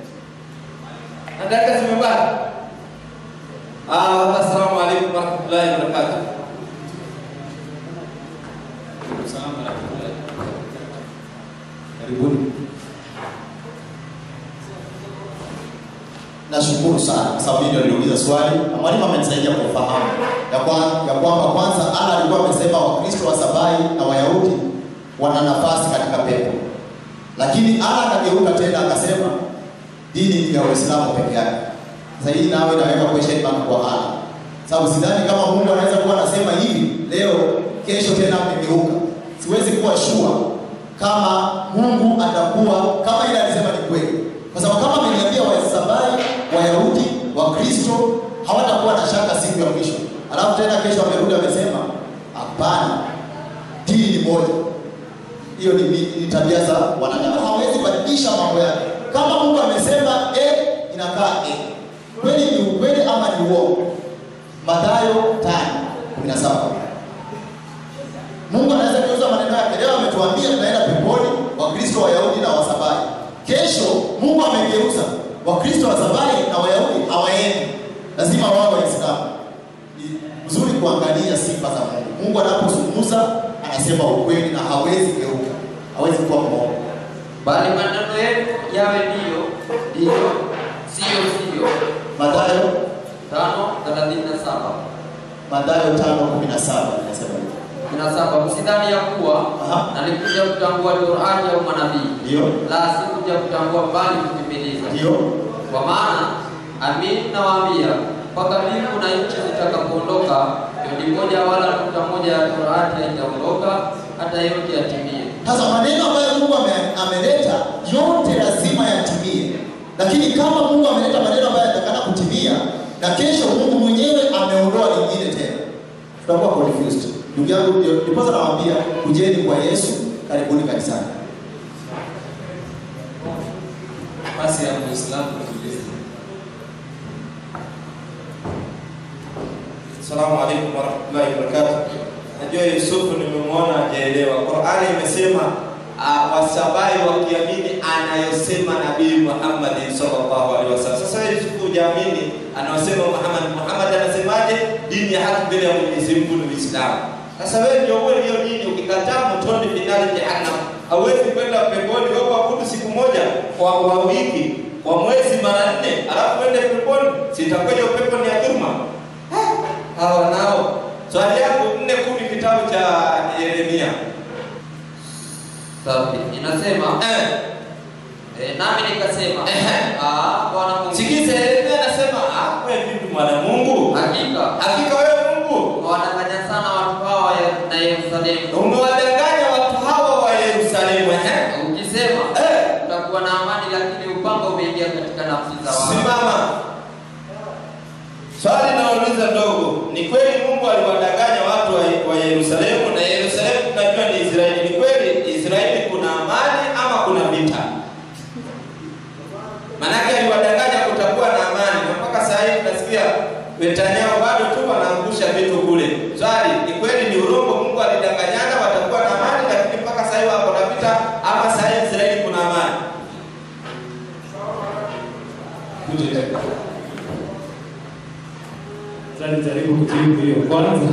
na dakika zimebaki. Ah, assalamu alaikum warahmatullahi wabarakatuh. Salamu alaikum. Karibuni. Nashukuru sana kwa sababu ndio niliuliza swali na mwalimu amenisaidia kufahamu ya kwa- ya kwamba kwanza Allah alikuwa amesema Wakristo wa Sabai na Wayahudi wana nafasi katika pepo, lakini Allah akageuka tena akasema dini ni ya Uislamu peke yake. Sasa hii nawe inaweka question mark kwa Allah, sababu sidhani kama Mungu anaweza kuwa anasema hivi leo, kesho tena amegeuka. Siwezi kuwa sure kama Mungu atakuwa kama ile alisema ni kweli, kwa sababu kama ameniambia Wasabai, Wayahudi, Wakristo hawatakuwa na shaka siku ya mwisho, alafu tena kesho amerudi amesema hapana, dini ni moja. Hiyo ni, ni, ni tabia za wanadamu, hawezi badilisha mambo yake. Kama Mungu amesema A inakaa A, kweli ni ukweli ama ni uongo? Mathayo 5:17 Mungu anaweza kugeuza maneno yake. Leo ametuambia tunaenda peponi, Wakristo, Wayahudi na Wasabai. Kesho Mungu amegeuza, Wakristo wa zamani na Wayahudi hawaendi, lazima wao Waislamu. Ni vizuri kuangalia sifa za Mungu. Mungu anapozungumza anasema ukweli na hawezi geuka, hawezi kuwa mwongo. bali maneno yenu yawe ndiyo ndiyo, siyo siyo. Mathayo tano thelathini na saba Mathayo 5:17 inasema hivyo. kumi na saba msidhani ya kuwa nalikuja kutambua Torati au manabii, Ndio. la sikuja kutambua bali kutimiliza. Ndio. Kwa maana amini nawaambia, mpaka mbingu na nchi zitakapoondoka, yodi moja wala nukta moja ya Torati haitaondoka hata yote yatimie. Sasa maneno ambayo Mungu ame- ameleta yote lazima yatimie, lakini kama Mungu ameleta maneno ambayo yanatakana kutimia na kesho Mungu mwenyewe ameondoa lingine tena, tutakuwa confused. Ndugu yangu, ndio- ndiposa nawaambia kujeni kwa Yesu, karibuni kanisani. nafasi ya Muislamu kuuliza. Assalamu alaikum warahmatullahi wabarakatuh. Najua Yusufu nimemwona hajaelewa. Qur'ani imesema uh, wasabai wakiamini anayosema Nabii Muhammad sallallahu alaihi wasallam. Sasa wewe Yusufu hujaamini anayosema Muhammad. Muhammad anasemaje? Dini ya haki mbele ya Mwenyezi Mungu ni Uislamu. Sasa wewe ndio uwe hiyo dini, ukikataa motoni finali jahannam. Hauwezi kwenda peponi wewe kuabudu siku moja kwa, kwa wiki kwa mwezi mara nne, alafu uende peponi, sitakuwa hiyo pepo ni ya dhulma hawa nao. Swali yako nne kumi kitabu cha Yeremia. Safi. Inasema eh, nami nikasema ah, Bwana Mungu. Sikiza, Yeremia anasema ah, wewe vipi mwana Mungu? Hakika. Hakika wewe Mungu Umewadanganya sana watu hawa ya- na Yerusalemu. umewadanganya watu hawa wa Yerusalemu. Ehe. Ukisema utakuwa na amani, lakini upanga umeingia katika nafsi za watu. Simama. Swali nauliza ndogo, ni kweli Mungu aliwadanganya watu wa, wa Yerusalemu na Yerusalemu tunajua ni Israeli. Ni kweli Israeli kuna amani ama kuna vita? Manake aliwadanganya kutakuwa na amani, na mpaka saa hii tunasikia Netanyahu bado tu wanaangusha vitu kule. Swali, ni kweli ni urongo? Mungu alidanganyana watakuwa na amani, lakini mpaka saa hii wako na vita, ama saa hii Israeli kuna amani? Sasa nijaribu kujibu hiyo kwanza.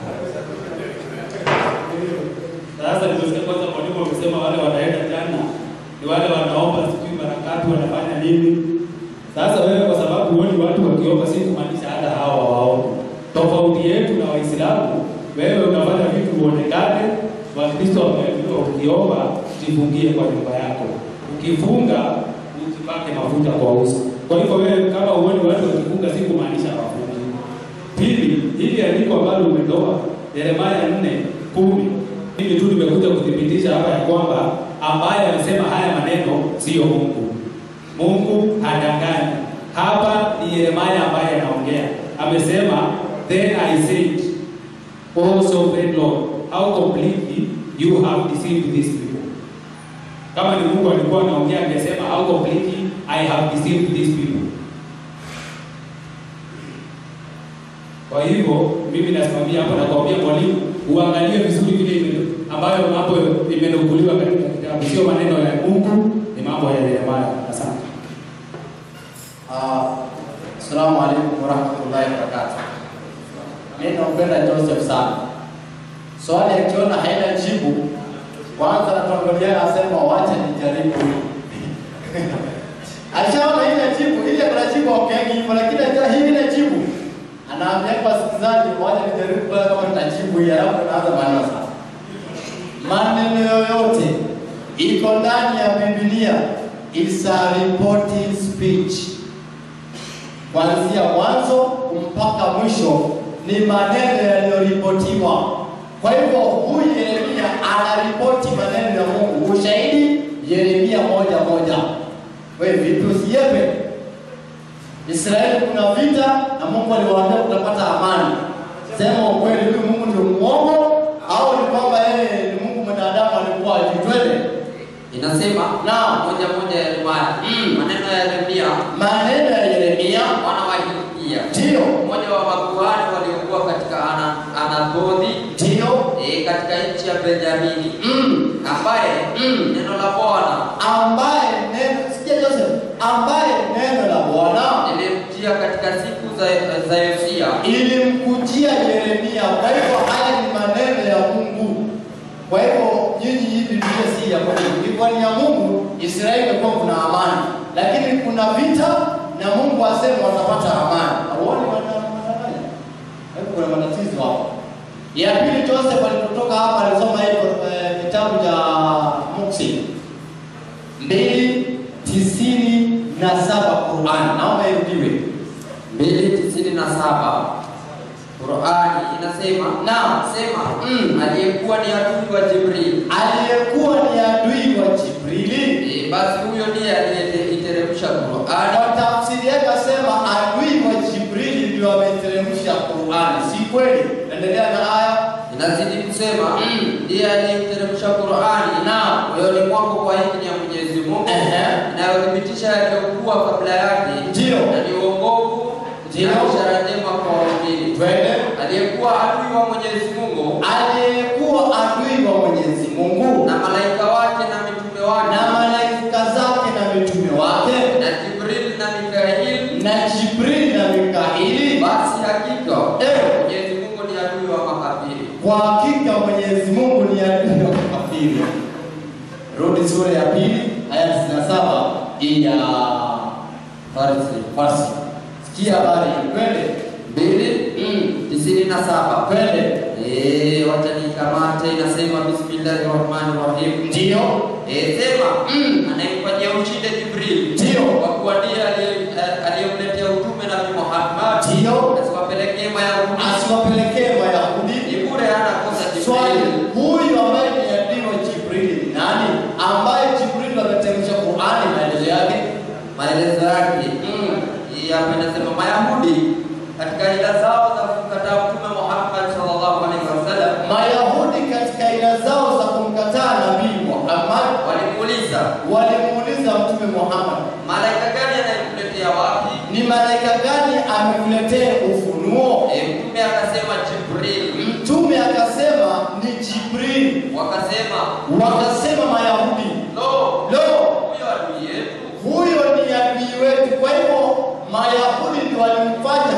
Sasa nimesikia kwanza mwalimu amesema wale wanaenda jana ni wale wanaomba sijui mara ngapi wanafanya nini. Sasa wewe kwa sababu huoni watu wakiomba, si kumaanisha hata hawa waombe. Tofauti yetu na Waislamu, wewe unafanya vitu uonekane. Wakristo wameambiwa ukiomba jifungie kwa nyumba yako, ukifunga usipake mafuta kwa uso. Kwa hivyo wewe kama huoni watu wakifunga, si kumaanisha wafungi. Pili, hili andiko ambalo umetoa Yeremia nne kumi mimi tu nimekuja kuthibitisha hapa ya kwamba ambaye amesema haya maneno siyo Mungu. Mungu hadanganyi. Hapa ni Yeremia ambaye anaongea, amesema then I said, O sovereign Lord, how completely you have deceived these people. Kama ni Mungu alikuwa anaongea, angesema how completely I have deceived these people. Kwa hivyo mimi nasimamia hapo na kuambia mwalimu uangalie vizuri vile ime- ambayo mambo imenukuliwa katika kitabu, sio maneno ya Mungu, ni mambo ya Yeremia. Asante. Ah, Assalamu alaikum warahmatullahi wabarakatuh. Mimi nampenda Joseph sana. Swali akiona haina jibu, kwanza tuangalia asema wacha nijaribu. Ashaona ile jibu, ile kuna jibu okay hivyo lakini ajua hii ile jibu. Anaambia kwa wasikilizaji wacha nijaribu kwa kama nitajibu hii alafu naanza maneno sasa. Maneno yoyote iko ndani ya Biblia is a reporting speech kuanzia mwanzo mpaka mwisho ni maneno yaliyoripotiwa. Kwa hivyo huyu Yeremia anaripoti maneno ya Mungu. Ushahidi Yeremia moja moja. Wewe vipi usiepe? Israeli kuna vita na Mungu aliwaambia utapata amani. Sema ukweli, huyu Mungu ndio muongo au ni kwamba yeye ni Mungu mwanadamu alikuwa ajitwele? Inasema na moja moja ya Yeremia maneno ya Yeremia maneno ya Yeremia mwana wa Hilkia ndio mmoja wa makuhani waliokuwa katika ana, Anathothi ndio e, katika nchi ya Benjamini ambaye neno la Bwana ambaye neno sikia Joseph, ambaye neno la za, za Yosia ilimkujia Yeremia. Kwa hivyo haya ni maneno ya Mungu. Kwa hivyo nyinyi hii Biblia si ya kwenu, ilikuwa ni ya Mungu. Israeli imekuwa kuna amani, lakini kuna vita na Mungu asema watapata amani. Hauoni wanadanganya? Kwa hivyo kuna matatizo hapo. Ya pili, Joseph alipotoka hapa alisoma hivyo eh, kitabu cha Muksi mbili tisini na saba Qur'an. Naomba irudiwe mbili tisini na saba Qurani inasema Naam. sema mm, aliyekuwa ni adui wa Jibril aliyekuwa ni adui wa Jibrili. e, basi huyo ndiye aliyeiteremsha Qurani Kwa tafsiri yake asema adui wa Jibrili ndio ameteremsha Qur'ani. Si kweli? Endelea na aya. inazidi kusema ndiye aliyeiteremsha Qurani na moyoni mwako kwa idhini ya Mwenyezi Mungu Ehe. inayothibitisha yaliyokuwa kabla yake Ndio. na ni uongofu Ndio. na ishara njema kwa waumini Twende. aliyekuwa adui wa Mwenyezi Mungu Aliyekuwa adui wa Mwenyezi Mungu na malaika wake na mitume wake na malaika zake na mitume wake na Jibril na Mikail na Jibrili na Mikaili, basi hakika Eh. Mwenyezi Mungu ni adui wa makafiri. kwa hakika Mwenyezi Mungu ni adui wa kafiri. Rudi sura ya pili aya 97 hii ya Farsi Farsi. Sikia habari, twende mbili tisini na saba twende. Eh, wacha nikamate, inasema bismillahi rahmani rahim. Ndio, Eh, sema anayemfanyia ushinde Jibril Ndio. kwa kuwa ndiye aliye- eh, aliyemletea utume Nabii Muhammad Ndio. asiwapelekee Mayahudi asiwapelekee Wayahudi. ni bure, hana kosa Swali, Jibril. huyu ambaye ni adui wa Jibrili ni nani? Ambaye Jibrili ameteremsha Qur'ani, maelezo yake Maelezo yake hii hapa inasema Mayahudi katika ila zao za kumkataa Mtume Muhammad sallallahu alaihi wasallam Mayahudi katika aina zao za kumkataa Nabii Muhammad walimuuliza walimuuliza Mtume Muhammad, malaika gani anayekuletea wapi? ni malaika gani amekuletea ufunuo? E, mtume akasema Jibril. Mtume akasema ni Jibrili. Wakasema Wakasema Mayahudi, lo, lo, huyo adui yetu. huyo ni adui wetu. Kwa hivyo Mayahudi ndio walimfanya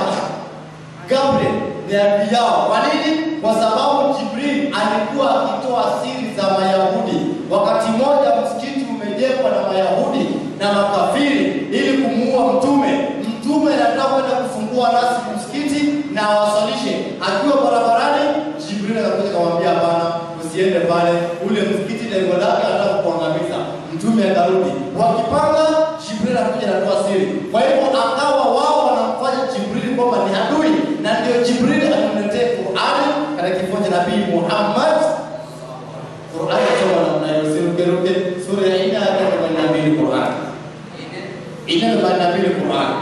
Gabriel ni adui yao. Kwa nini? Kwa sababu Jibril alikuwa akitoa siri za Mayahudi. Wakati mmoja msikiti umejengwa na Mayahudi na makafiri ili kumuua mtume. Mtume anataka kwenda kufungua rasmi msikiti na awasalishe. Akiwa barabarani, Jibril akakuja akamwambia, hapana, usiende pale, ule msikiti lengo lake anataka kuangamiza. Mtume akarudi, wakipanga, Jibril anakuja anatoa siri. Kwa hivyo akawa wao wanamfanya Jibril kwamba ni adui, na ndio Jibril alimletea Qur'ani katika kifo cha Nabii Muhammad. Qur'ani inasoma namna hiyo, usirukeruke. Sura ya nne aya ya themanini na mbili Qur'ani ine themanini na mbili Qur'ani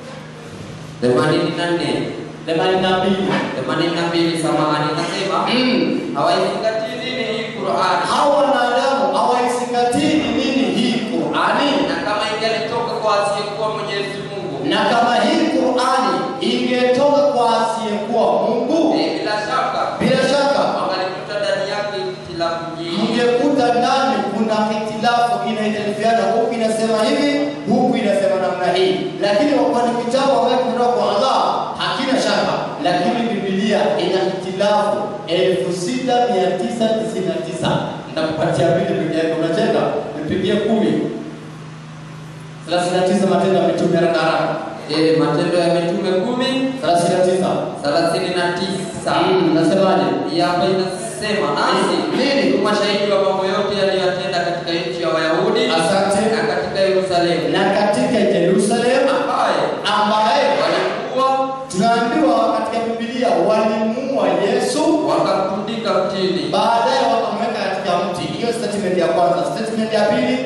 themanini na nne themanini na mbili themanini na mbili samahani, nasema hawaizingatii nini hii Qur'ani, hawa wanadamu hawaizingatii ni nini hii Qur'ani, na kama ingelitoka kwa asiyekuwa Mwenyezi Mungu, na kama hii Qur'ani ingetoka kwa asiyekuwa Mungu, eh, bila shaka bila shaka wangalikuta ndani yake ikhtilafu nyingi. mngekuta ndani kuna hitilafu inaitalifiana, huku inasema hivi, huku inasema namna hii, lakini kwa ni kitabu ambacho kutoka kwa Allah hakina shaka, lakini Biblia ina hitilafu elfu sita mia tisa tisini na tisa. Nitakupatia mbili peke yake, unacheka, nipigie kumi thelathini na tisa Matendo ya Mitume haraka haraka, Eh, Matendo ya Mitume kumi thelathini na tisa thelathini na tisa nasemaje? Hii hapa inasema nasi Nini? tu mashahidi wa mambo yote yaliyoyatenda katika nchi ya Wayahudi Asante. na katika Yerusalemu, na katika Yerusalemu ambaye ambaye walikuwa tunaambiwa katika Biblia walimuua Yesu, wakamtundika mtini. baadaye wakamweka katika mti. Hiyo statement ya kwanza. Statement ya pili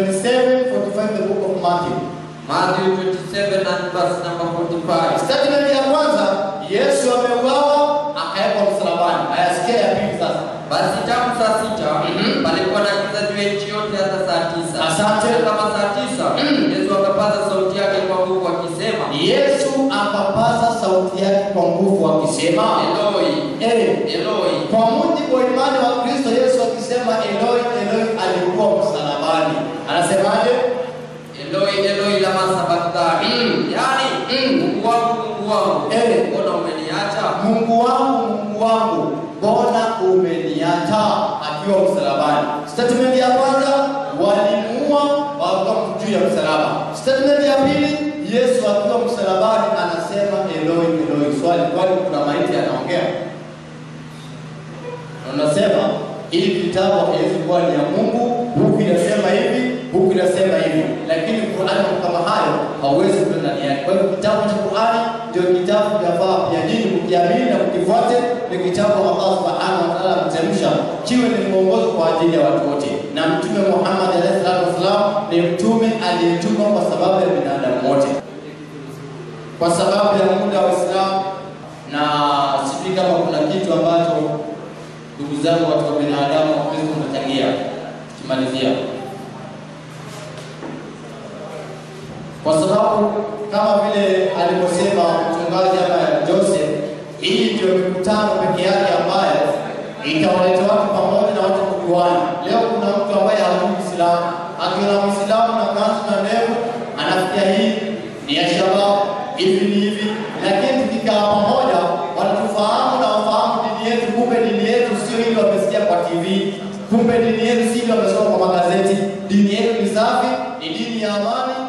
27:45 the book of Matthew. Matthew 27 and verse number 45. Statement ya kwanza, Yesu ameuawa akawekwa msalabani. Ayasikia ya pili sasa. Basi tangu saa sita palikuwa na giza juu ya nchi yote hata saa tisa. Asante. Na kama saa tisa Yesu akapaza sauti yake kwa nguvu akisema, Yesu akapaza sauti yake kwa nguvu akisema, Eloi, eh, Eloi, Kwa mujibu wa imani wa Kristo, Yesu akisema Eloi, Eloi alikuwa msalabani. Anasemaje? Eloi, Eloi lama sabakthani, yaani Mungu wangu, Mungu wangu, Mungu wangu, Mungu wangu, mbona umeniacha? Akiwa msalabani. Statement ya kwanza, walimuua wakiwa juu ya msalaba. Statement ya pili, Yesu akiwa msalabani anasema Eloi, Eloi. Swali, kwani kuna maiti anaongea? Na unasema hili kitabu haiwezi kuwa ni ya Mungu, huku inasema hivi, huku inasema hivi, lakini Qur'ani kama hayo hauwezi kuwa ndani yake. Kwa hivyo kitabu cha Qur'ani ndio kitabu kinafaa pia nyinyi mkiamini na mkifuate, ni kitabu Allah subhanahu wa ta'ala ameteremsha kiwe ni mwongozo kwa ajili ya watu wote, na Mtume Muhammad alayhi salatu wasalam ni mtume aliyetumwa kwa sababu ya binadamu wote, kwa sababu ya muda wa Islam na sijui kama kuna kitu ambacho ndugu zangu watu wa binadamu wapenzi mnachangia tukimalizia kwa sababu kama vile alivyosema mchungaji ama Joseph, hii ndio mikutano peke yake ambayo itawaleta watu pamoja na watu kujuana. Leo kuna mtu ambaye hajui Uislamu, akiona Muislamu na kanzu na ndevu anafikia hii ni ya shabab hivi ni hivi, lakini tukikaa pamoja wanatufahamu na wafahamu dini yetu. Kumbe dini yetu sio ile wamesikia kwa TV, kumbe dini yetu si ile wamesoma kwa magazeti. Dini yetu ni safi, ni dini ya amani,